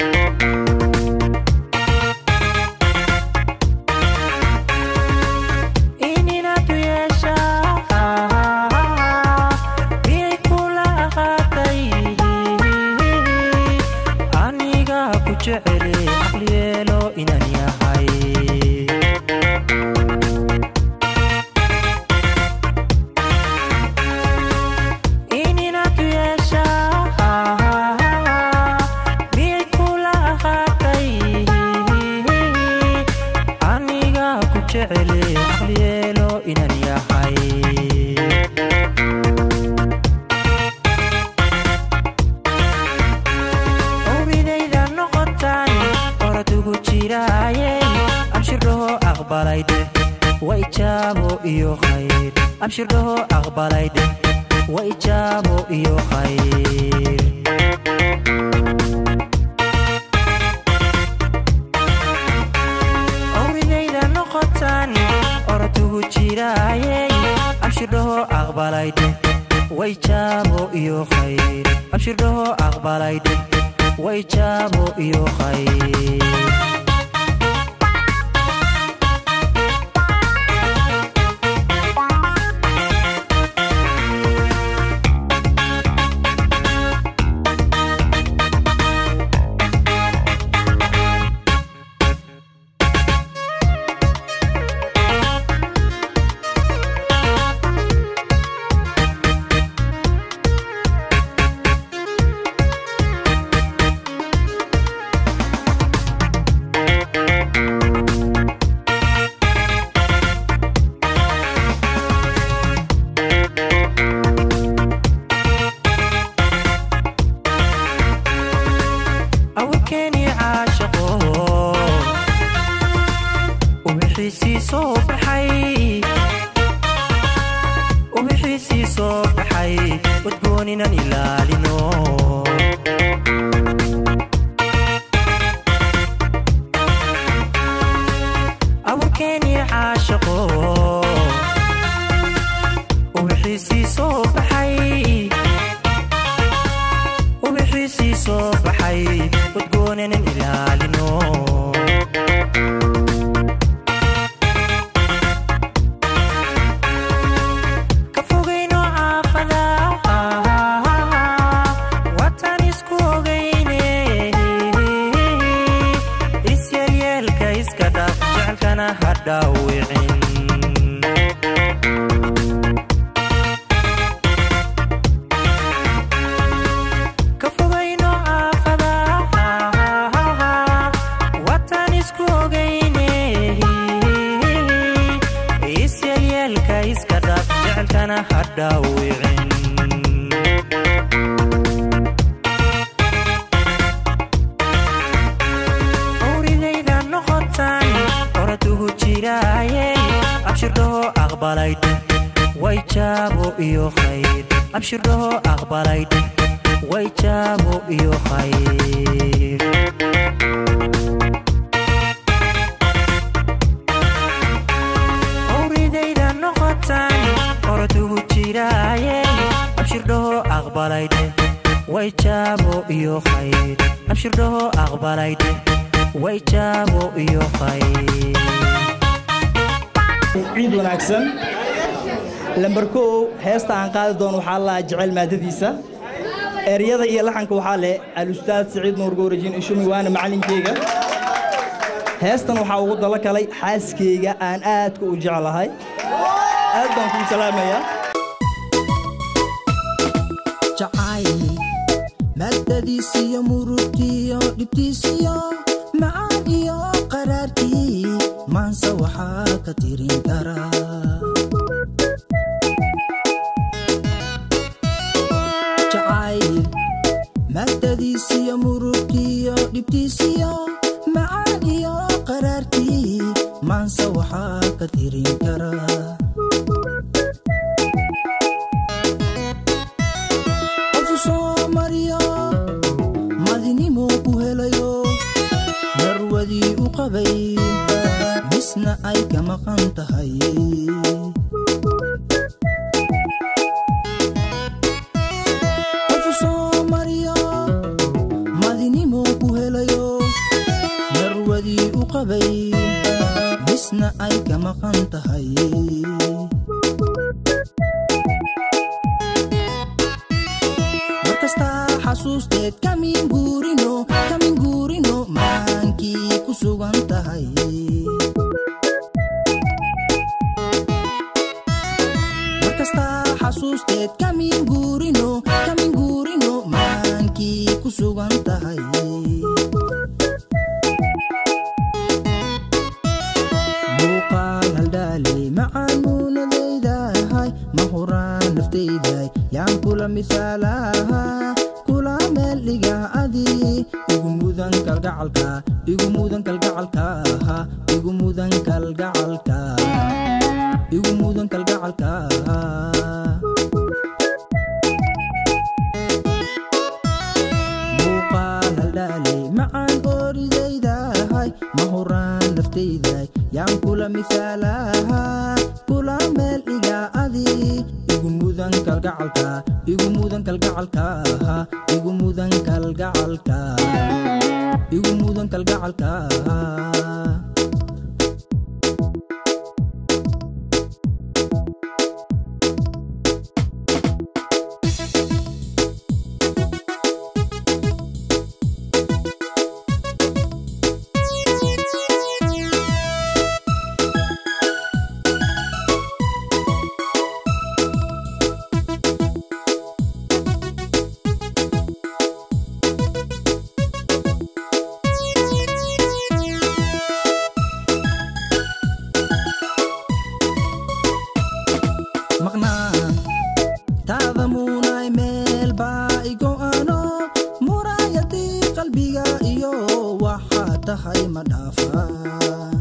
ininaad u yeeshaa miyay kula ahaatay aniga ku jecele aqli yeelo inaan yahay ininaad u yeeshaa miyay kula ahaatay aniga ku jecele aqli yeelo inaan yahay owidayda noqotaan oradugu jiraaye abshirdhaho aqbalayde wa ijaabo iyo khayr abshirdhaho aqbalayde wa ijaabo iyo khayr owidayda noqotaan oradugu jiraaye abshirdhaho aqbalayde wa ijaabo iyo khayr abshirdhaho aqbalayde wa ijaabo iyo khayr awikeeni caashaqo ubixiisii soo baxay ubixiisii soo baxay wadgooninan ilaalino awikeeni caashaqo ubixiisii soo baxay ubixiisii soo baxay wadgoonanan ilaalino ka fogayno caafada ha dhaawicin owridayda noqotaan oradugu jiraaye abshirdhaho aqbalaydh way jaabo iyo khayr abshirdhaho aqbalaydh way jaabo iyo khayr owridayda noqotaan oradugu jiraaye abshirdhaho aqbalaydh way jaabo iyo khayr abshirdhaho aqbalaydh way jaabo iyo khayr ciid wanaagsan lambar kow heesta aan qaadi doono waxaa la jecel maadadiisa eryada iyo laxanka waxaa leh alustaad siciid nuur goorajin ishumi waana macalinkeyga heestan waxaa ugu dalo kalay xaaskeyga aan aadka u jeclahay aad baan kuu salaamayaa jacayl maadadiisiyo murugtiyo dhibtiisiyo macaan iyo qaraarkii maanse waxaa ka tirin karaa jacayl maadadiisiyo murugtiyo dhibtiisiyo macaan iyo qaraarkii maanse waxaa ka tirin karaa qofu soo mariyo madinimo ku helayo darwadii u qabay misna ay ka maqan tahay qofu soo mariyo madinimo ku helayo darwadii u qabay misna ay ka maqan tahay markastaa xasuusteed kamin guurino kamin guurino maankii ku sugan tahay markastaa xasuusteed kamin guurino kamin guurino maankii ku sugan tahay muuqaal haldhaale macaan muunadaydahay ma huraan naftayday yaan kula misaalaha kula meel dhiga adi igu mudan kalgacalka igu mudan kalgacalka igu mudan kalgacalka igu mudan kalgacalka muuqaal haldhaale macaan ooridaydahay ma huraan naftayday yaan kula misaalaha kula meel dhiga adi igu mudan kalgacalka igu mudan kalgacalka igu mudan kalgacalka igu mudan kalgacalka maqnaan taada muunay meel baa igo ano muraayadii qalbiga iyo waxaa tahay ma dhaafaan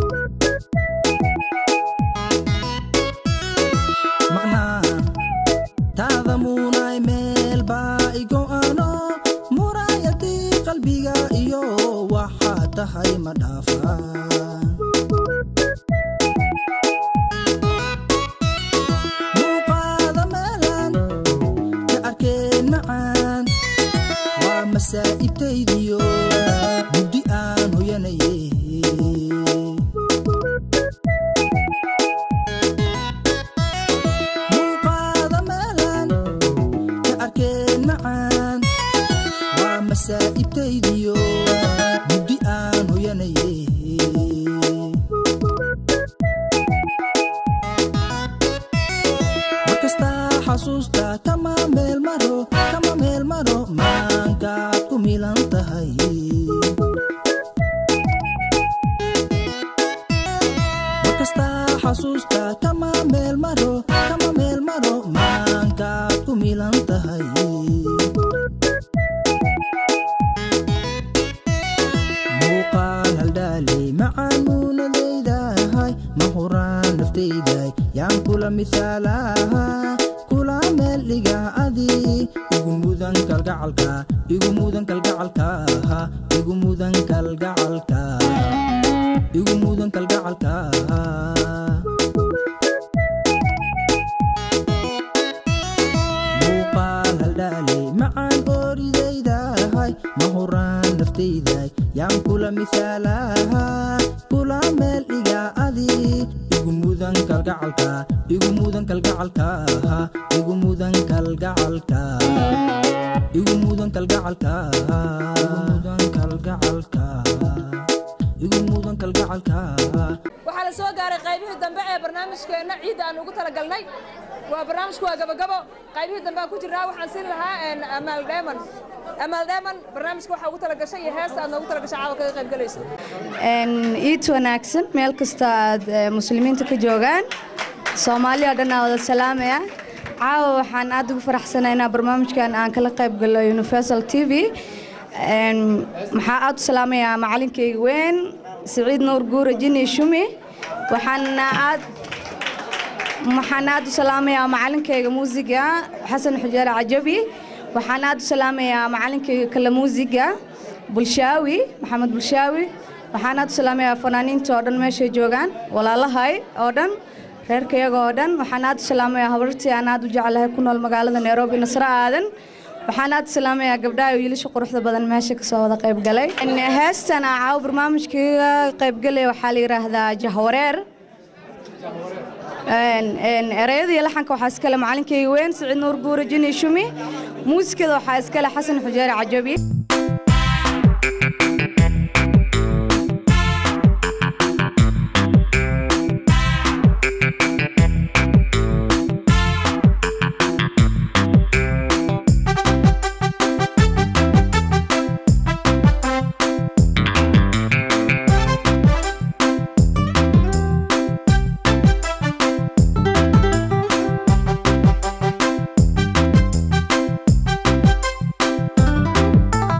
maqnaan taada muunay meel baa igo ano muraayadii qalbiga iyo waxaa tahay ma dhaafaan muuqaada meelan ka arkeen macaan waa masaa'ibtaydiyo mugdi aan hoyanaye muuqaada meelan ka arkeen macaan waa masaa'ibtaydiyo mugdi aan hoyanaye markastaa xasuusta kama meel maro kama meel maro maankaad ku milan tahay markastaa xasuusta kama meel maro kama meel maro milan tahay muuqaal haldhaaley macaan muunadaydahay ma huraan naftayday yaan kula misaalaha kula meel dhiga adi igu mudan kalgacalka igu mudan kalgacalka igu mudan kalgacalka igu mudan kalgacalka muuqaal haldhaaley macaan ooridaydahay ma huraan naftayday yaan kula misaalaha kula meel dhiga adi igu mudan kalgacalka igu mudan kalgacalka igu mudan kalgacalka igu mudan kalgacalka igu mudan kalgacalka igu mudan kalgacalka waxaa la soo gaaray qaybihii dambe ee barnaamijkeenna ciidda aan ugu talagalnay waa barnaamijku waa gabagabo qaybihii dambe aan ku jirnaa waxaan siin lahaa amaal dheeman amaal dheeman barnaamijka waxaa ugu talagashay iyo heesta aad noogu talagashay caawa kaga qayb galayso iid wanaagsan meel kasta aad eh, muslimiinta ka joogaan soomaaliya oo dhan aa wada salaamaya caawa waxaan aad ugu faraxsanahay inaa barnaamijkan aan kala qayb galo universal t v Een, maxaa aad u salaamayaa macalinkayga weyn siciid nuur guure jini shumi waxaana aad waxaan aad u salaamayaa macalinkayga muusiga xasan xujaale cajabi waxaan aad u salaamayaa macalinkayga kale muusiga bulshaawi maxamed bulshaawi waxaan aad u salaamayaa fanaaniinta oo dhan meeshay joogaan walaalahay oo dhan reerkayaga oo dhan waxaan aad u salaamayaa habartii aan aad u jeclahay ku nool magaalada nairobi nasro aadan waxaan aad u salaamayaa gabdhaha iyo wiilasha quruxda badan meesha kasoo wada qayb galay heestan aa caawa barnaamijkaiga qayb galaya waxaa la yidhaahdaa jahwareer ereyada iyo laxanka waxaa iskale macalinkayga weyn siciid nuur guure jini shumi muusikada waxaa iskale xasan xujeere cajabi Thank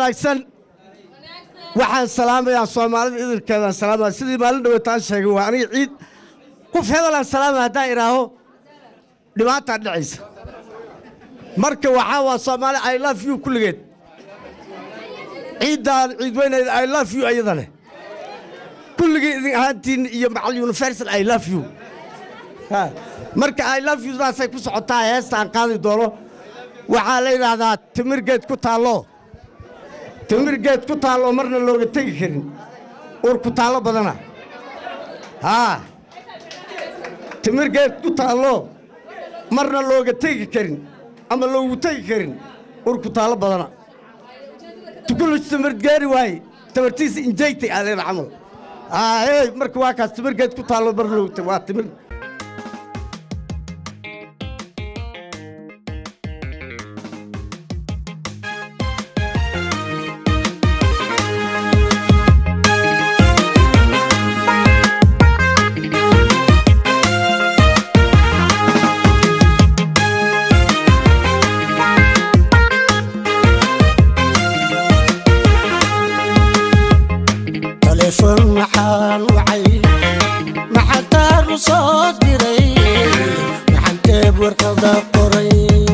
wanaagsan waxaan salaamayaa soomaalida idilkeedaan salaamaya sidii maalin dhaweetaan sheegay waa aniga ciid qof hebelaan salaamaya haddaan idhaaho dhibaataa dhacaysa marka waxaa waa soomaali i love you kulligeed ciiddaan ciid weyneed i love you iyadane kulligii idin ahaantiin iyo macal universal i love you Ha, marka i love you daasay ku socotaa heestaan qaadi doono waxaa la yidhaahdaa timir geed ku taallo timir geed ku taallo marna looga tegi karin uur ku taallo badana haa timir geed ku taallo marna looga tegi karin ama loogu tegi karin uur ku taallo badana tukulus timir gaari waaye tamartiisa injaytay aa leena camal aa hey marka waa kaas timir geed ku taallo marna looga tegi waa timir taleefon maxaan wacay maxaan taaru soo diray maxaan teeb warqada qoray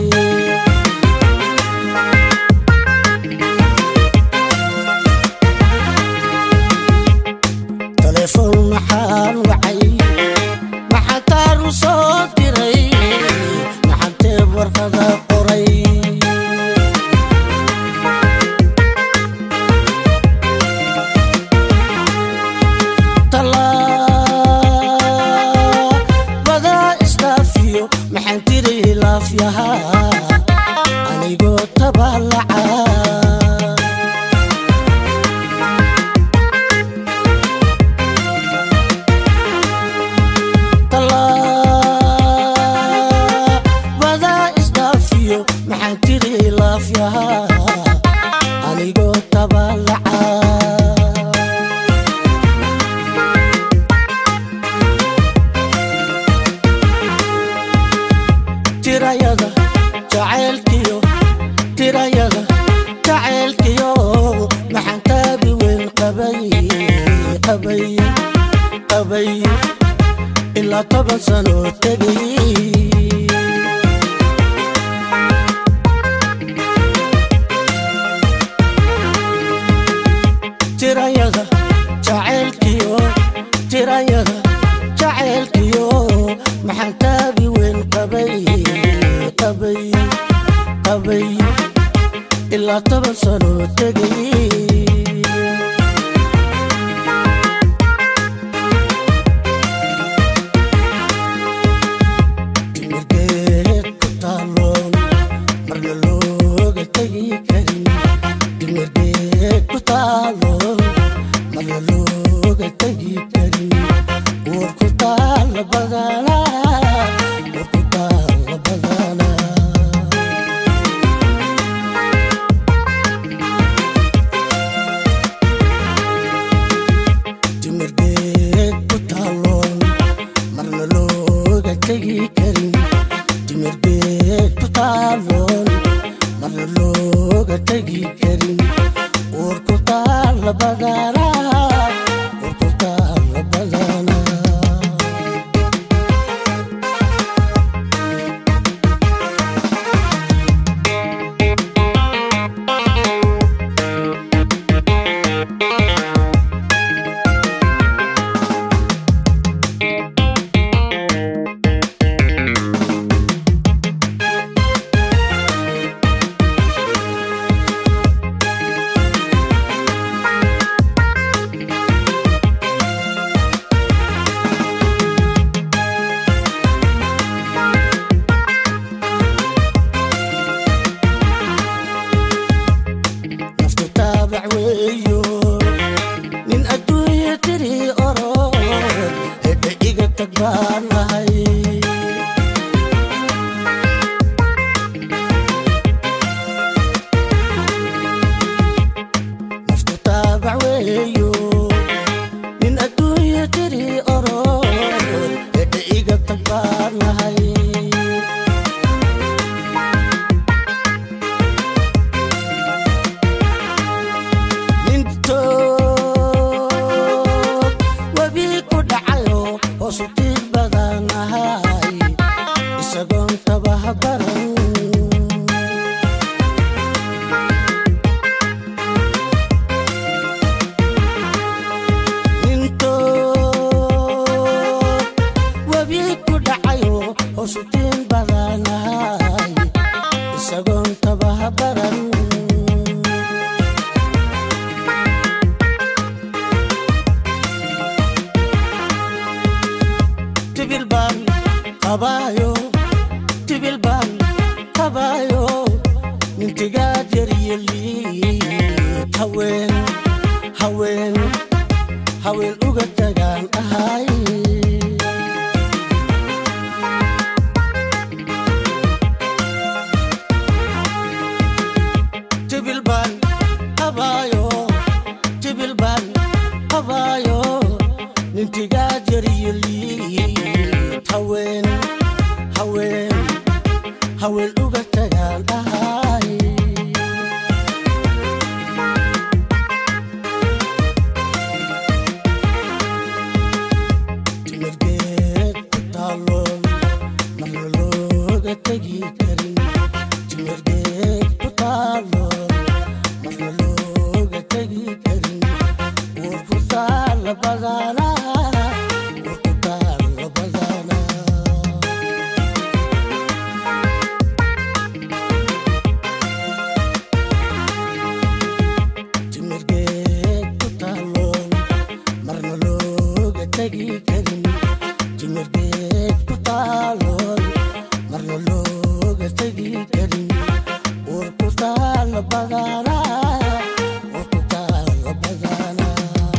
taleefon maxaan wacay maxaan taaru soo diray maxaan teeb warqada qoray tallaabada isdhaafiyo maxaan tiri laafyahaa anigoo tabaalaca tallaabada isdhaafiyo maxaan tiri laafyahaa anigoo tabaalaca tirayada jacaylkiyo tirayada jacaylkiyo maxaan taabi weyn qabay qabay qabay ilaa toban sano tegay tirayada jacaylkiyo tirayada jacaylkiyo maxaan taabi weyn qabay qabay qabay ilaa toban sano tegay timirgeed ku taaloon marna looga tegi karin timirgeed ku taaloon marna looga tegi karin uur ku taalla badanaa uur ku taalla badanaa timirgeed ku taaloon marna looga tegi karin timirgeed ku taaloon marna looga tegi karin uur ku taalla badanaa uur ku taalla badanaa naftu taabac weeyo nin adduunya tiri orod hedhe iga tag baan ahay naftu taabac weeyo nin adduunya tiri orod hedhe iga tag baan ahay tibil baan qabaayo tibil baan qabaayo nintigaad yaryaliid haween haween haween uga tagaan ahay tibil baan qabaayo tibil baan qabaayo nintigaad yaryaliid haween haween haween uga tagaan ahay timirgeed ku taaloon marna looga tegi karin timirgeed ku taaloon marna looga tegi karin war ku taalla badaanaa war ku taalla badaanaa timirgeed ku taaloon marna looga tegi karin timirgeed ku taaloon marna looga tegi karin war ku taalla badaanaa war ku taalla badaanaa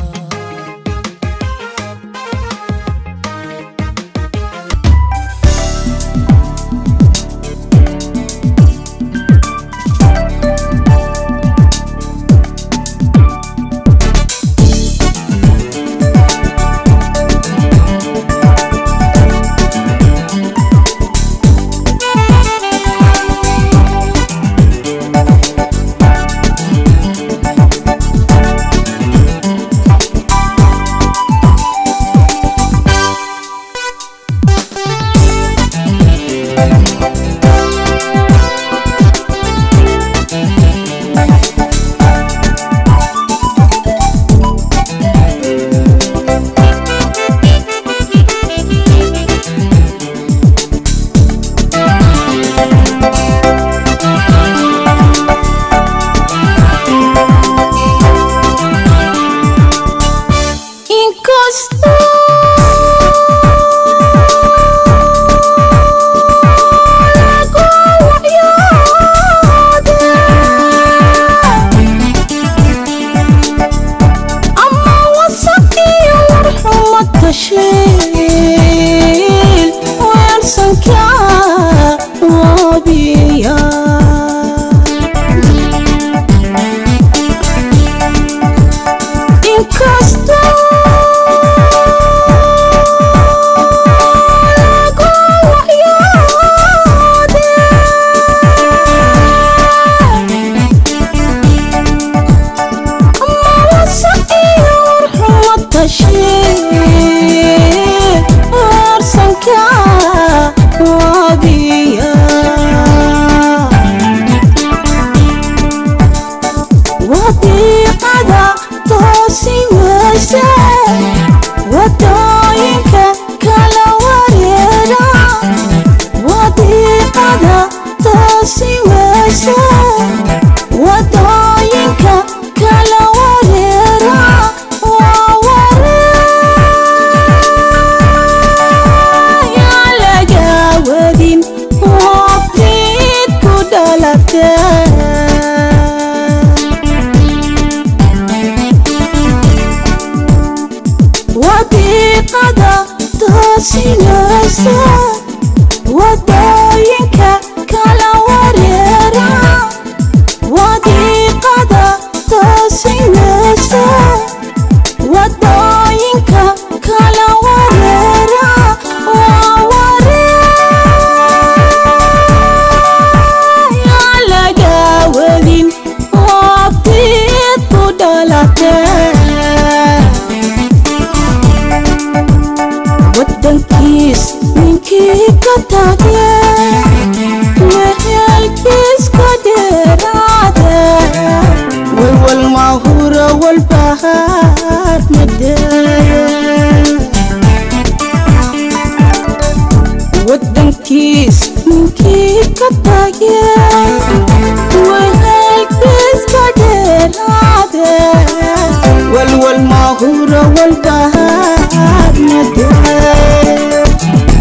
wadooyinka kala wareera wadiiqada toosi weysa wadooyinka kala wareera waa wareeyaa laga wadin waqtiid ku dhalatee wadiiqada toosinaysa wadooyinka kala wareera wadiiqada toosinaysa wadooyinka kala wareera waa wareeyaa laga wadin waqtiid ku dhalatee wadankiis ninkii ka tage wehelkiis ka dheeraade walwal mahura walbahaar madeeye wadankiis ninkii ka tage wehelkiis ka dheeraade walwal mahura walbahaar madeeye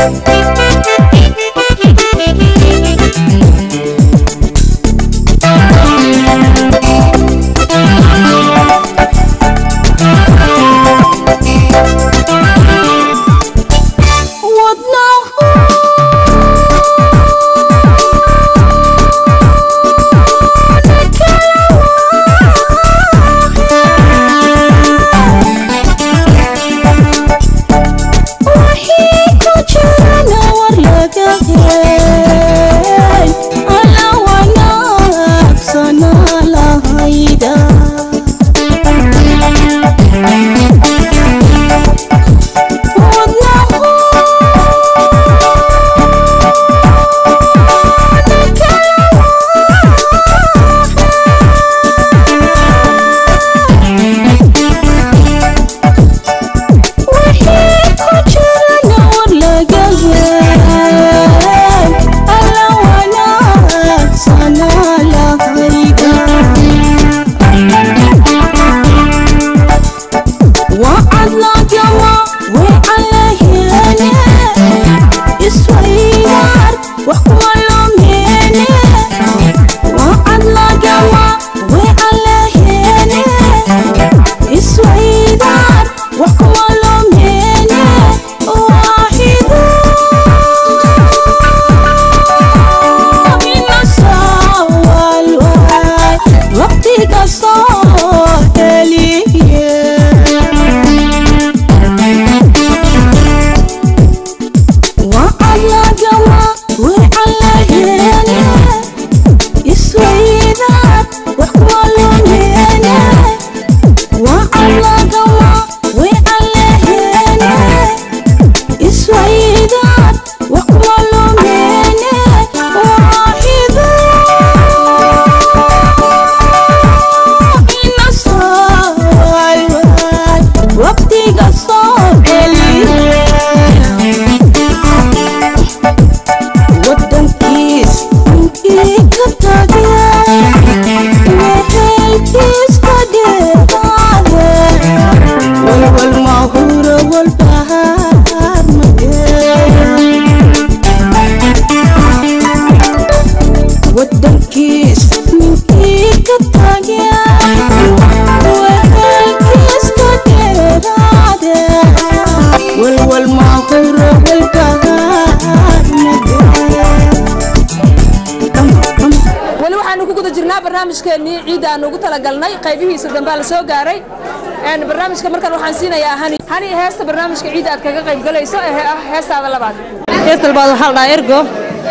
weli waxaanu ku guda jirnaa barnaamijkeennii ciidda aanu ugu talagalnay qaybihiisa dambaa la soo gaaray Een, barnaamijka markan waxaan siinayaa hani hani heesta barnaamijka ciidda aad kaga qayb galayso ee ah heestaada labaad heesta labaad waxaa la dhahaa ergo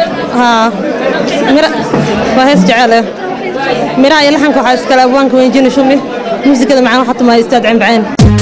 haa mira waa hees jecel eh miraha iyo laxanka waxaa iskale abwaanka weynjini shumi muusikada macaan waxaa tumaa istaad cembaceen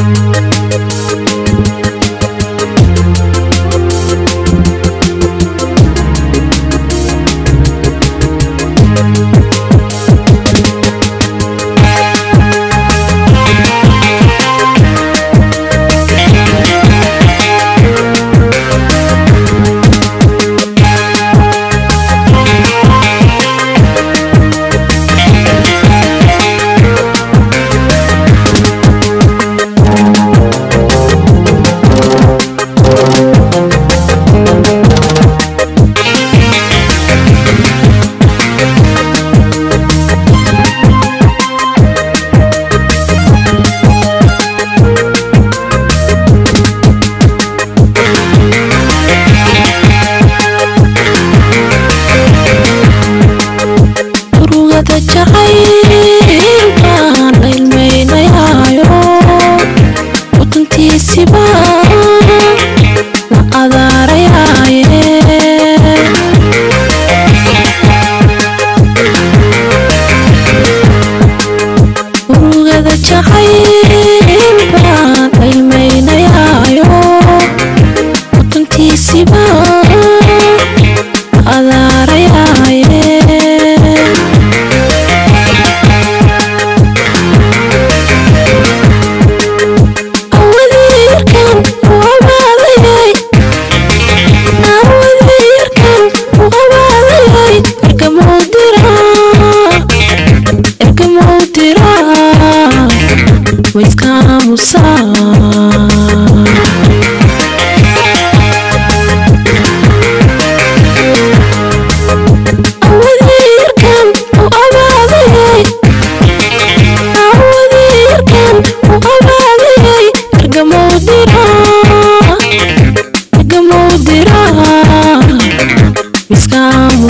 urugada jacaylbaan la ilmaynayaayo wadantiisiba la adaarayaaye urugada jacaylbaan la ilmaynayaayo wadantiisiba la adaarayaaye awadeerkan uqabaadayay awadeerkan uqabaadayay ergamowdira ergamowdira waiskaamusaa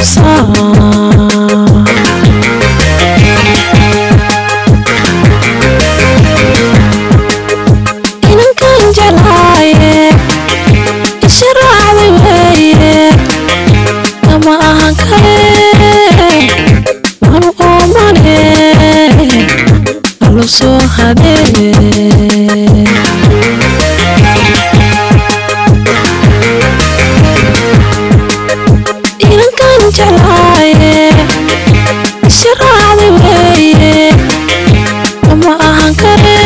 tusaa inankan jalaaye isharaacday weeye ama ahan kale wanu oomane alu soo hadee inankan jalaaye isharaacday weeye ama ahan kale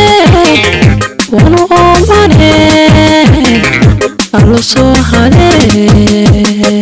wanu oomane alu soo hadee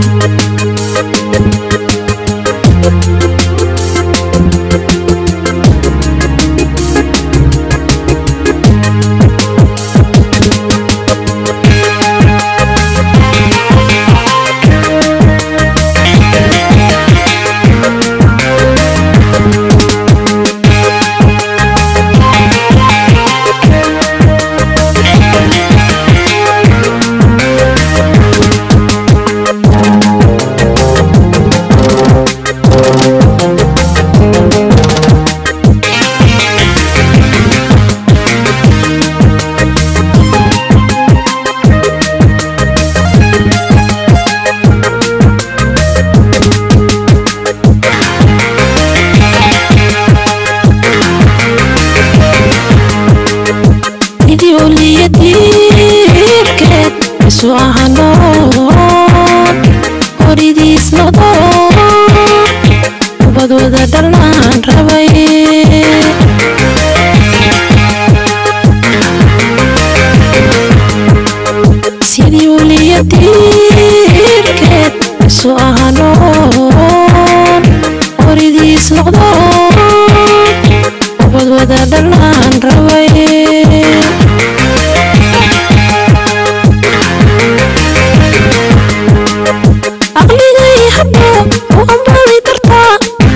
idii uliyadiirkeed isu ahanoon horidiis noqdo ubad wada dhalnaan rabay sidii uliyadiirkeed isu ahanoon horidiis noqdo ubad wada dhalnaan rabay aqligay hadho u ambali dartaa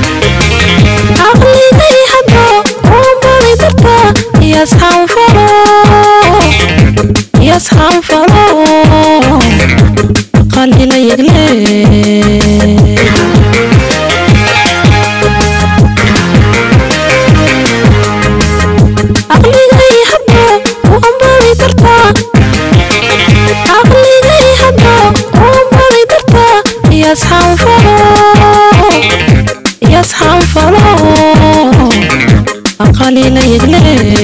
aqligay hadho u ambali dartaa iyasxanfalo iyasxanfalo qalila yegle aqligay hadho u ambali dartaa aqligay hadho u ambali dartaa iyasxanfalo iyasxanfalo qalila yegle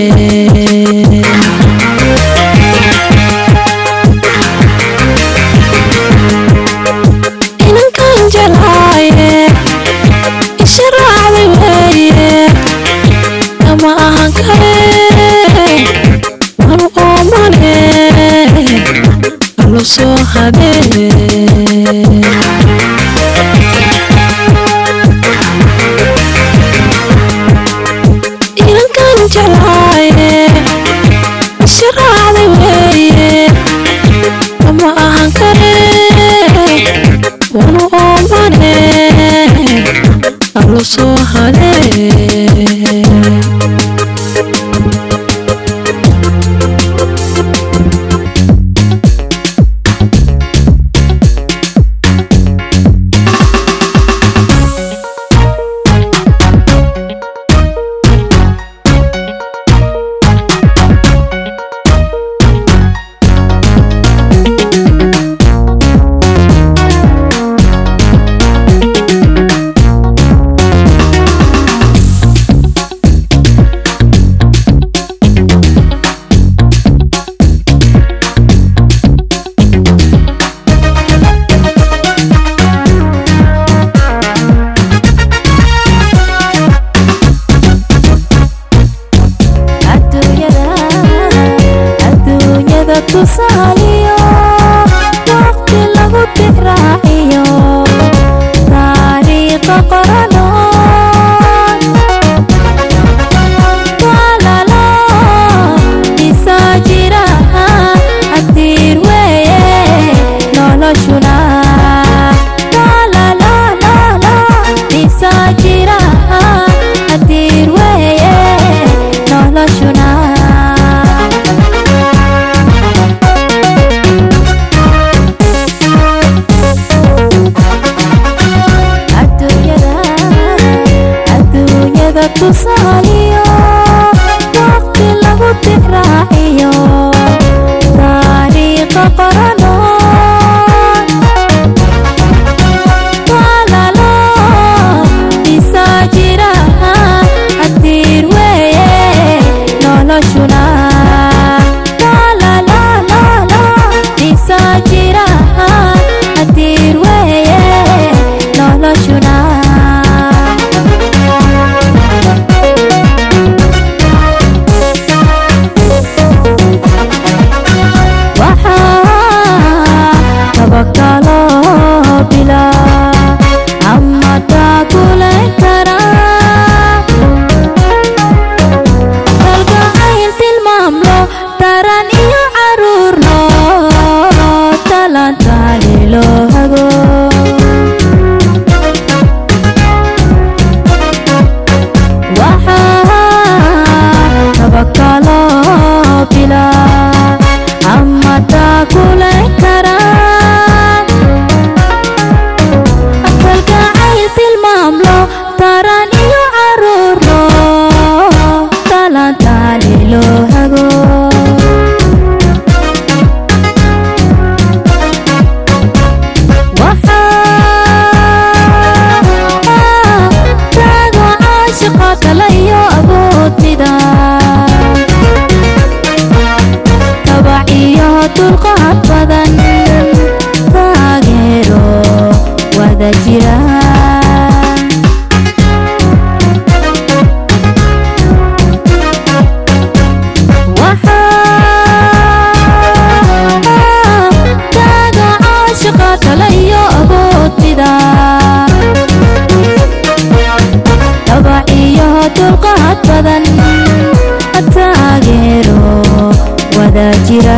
inankan jalaaye isharaacday weeye ama ahan kale wanu oomane alu soo hadee inankan jalaaye isharaacday weeye ama ahan kale wanu oomane alu soo hadee adduunyada tusaaliyo waqti lagu tixraaciyo taariikha qoranoon walalo isaa jira cadiir weeye noloshuna lalalala isaa jira cadiir weeye noloshuna tusaaliyo waqti lagu tixraaciyo taariikha qorano walaalo dhisaa jira hadiir weeye noloshuna Lalalala, dhisaa jira hadiir weeye noloshuna waxaa tabakalo bila ama taakulan karaa kalgacayl tilmaamlo taran iyo caruurno talantaali loo hago waxaa tabakalo bila ama taakulan karaa kalgacayl tilmaamlo taran iyo caruurno talantaali loo hago waxaa taago caashiqa kale iyo awood mida tabac iyo dulqaad badan taageero wada jira waxaa taaga caashiqa kale iyo awood mida tabac iyo dulqaad badan taageero wada jira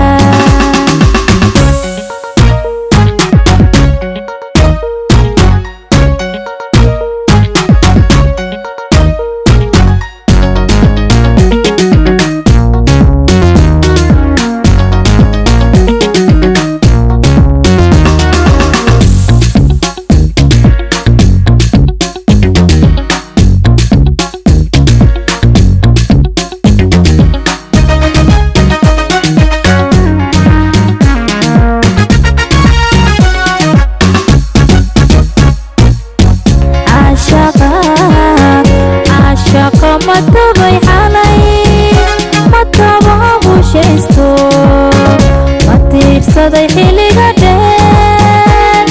caashaqa caashaqa matabay xalay matababushaysto ma tiirsaday xilliga dheer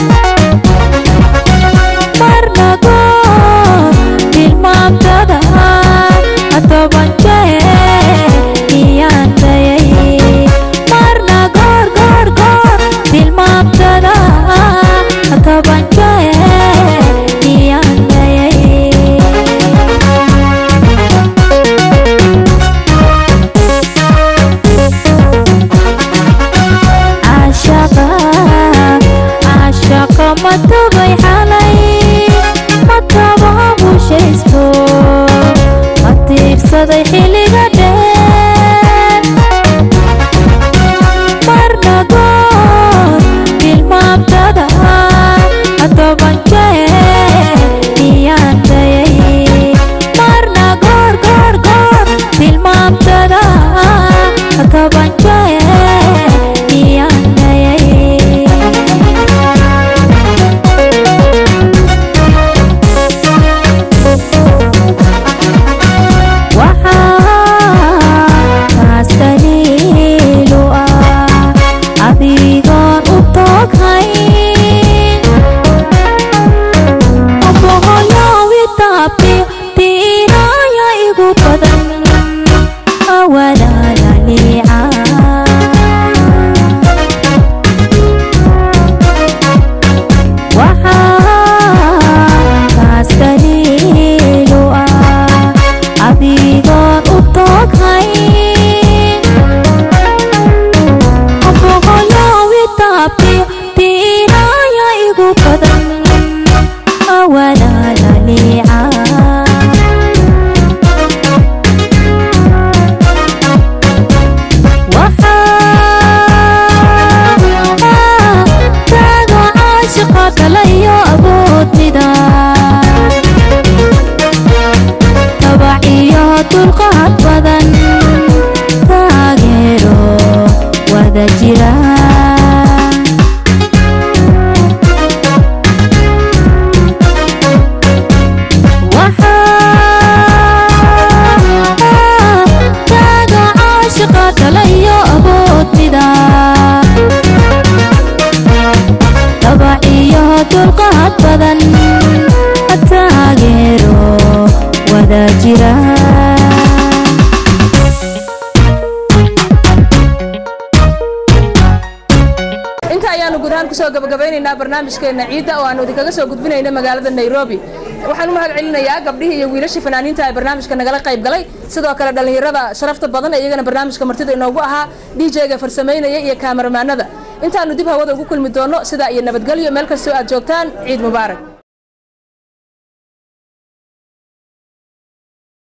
marna goor tilmaamtada toban jeer iyaan dayay marna goor goor goor tilmaamtada toban jeer iyaan dayay caashaqa badan taageero wada jira inta ayaanu guud ahaan kusoo gabagabaynaynaa barnaamijkeena ciidda oo aanu idinkaga soo gudbinayna magaalada nairobi waxaan u mahad celinayaa gabdhihii iyo wiilashii fanaaniinta ee barnaamijka nagala qayb galay sidoo kale dhallinyarada sharafta badan ee iyagana barnaamijka martida inoogu ahaa dj-ga farsamaynaya iyo kaamaramaanada intaanu dib hawada ugu kulmi doono sidaa iyo nabadgelyo meel kastoo aad joogtaan ciid mubaarak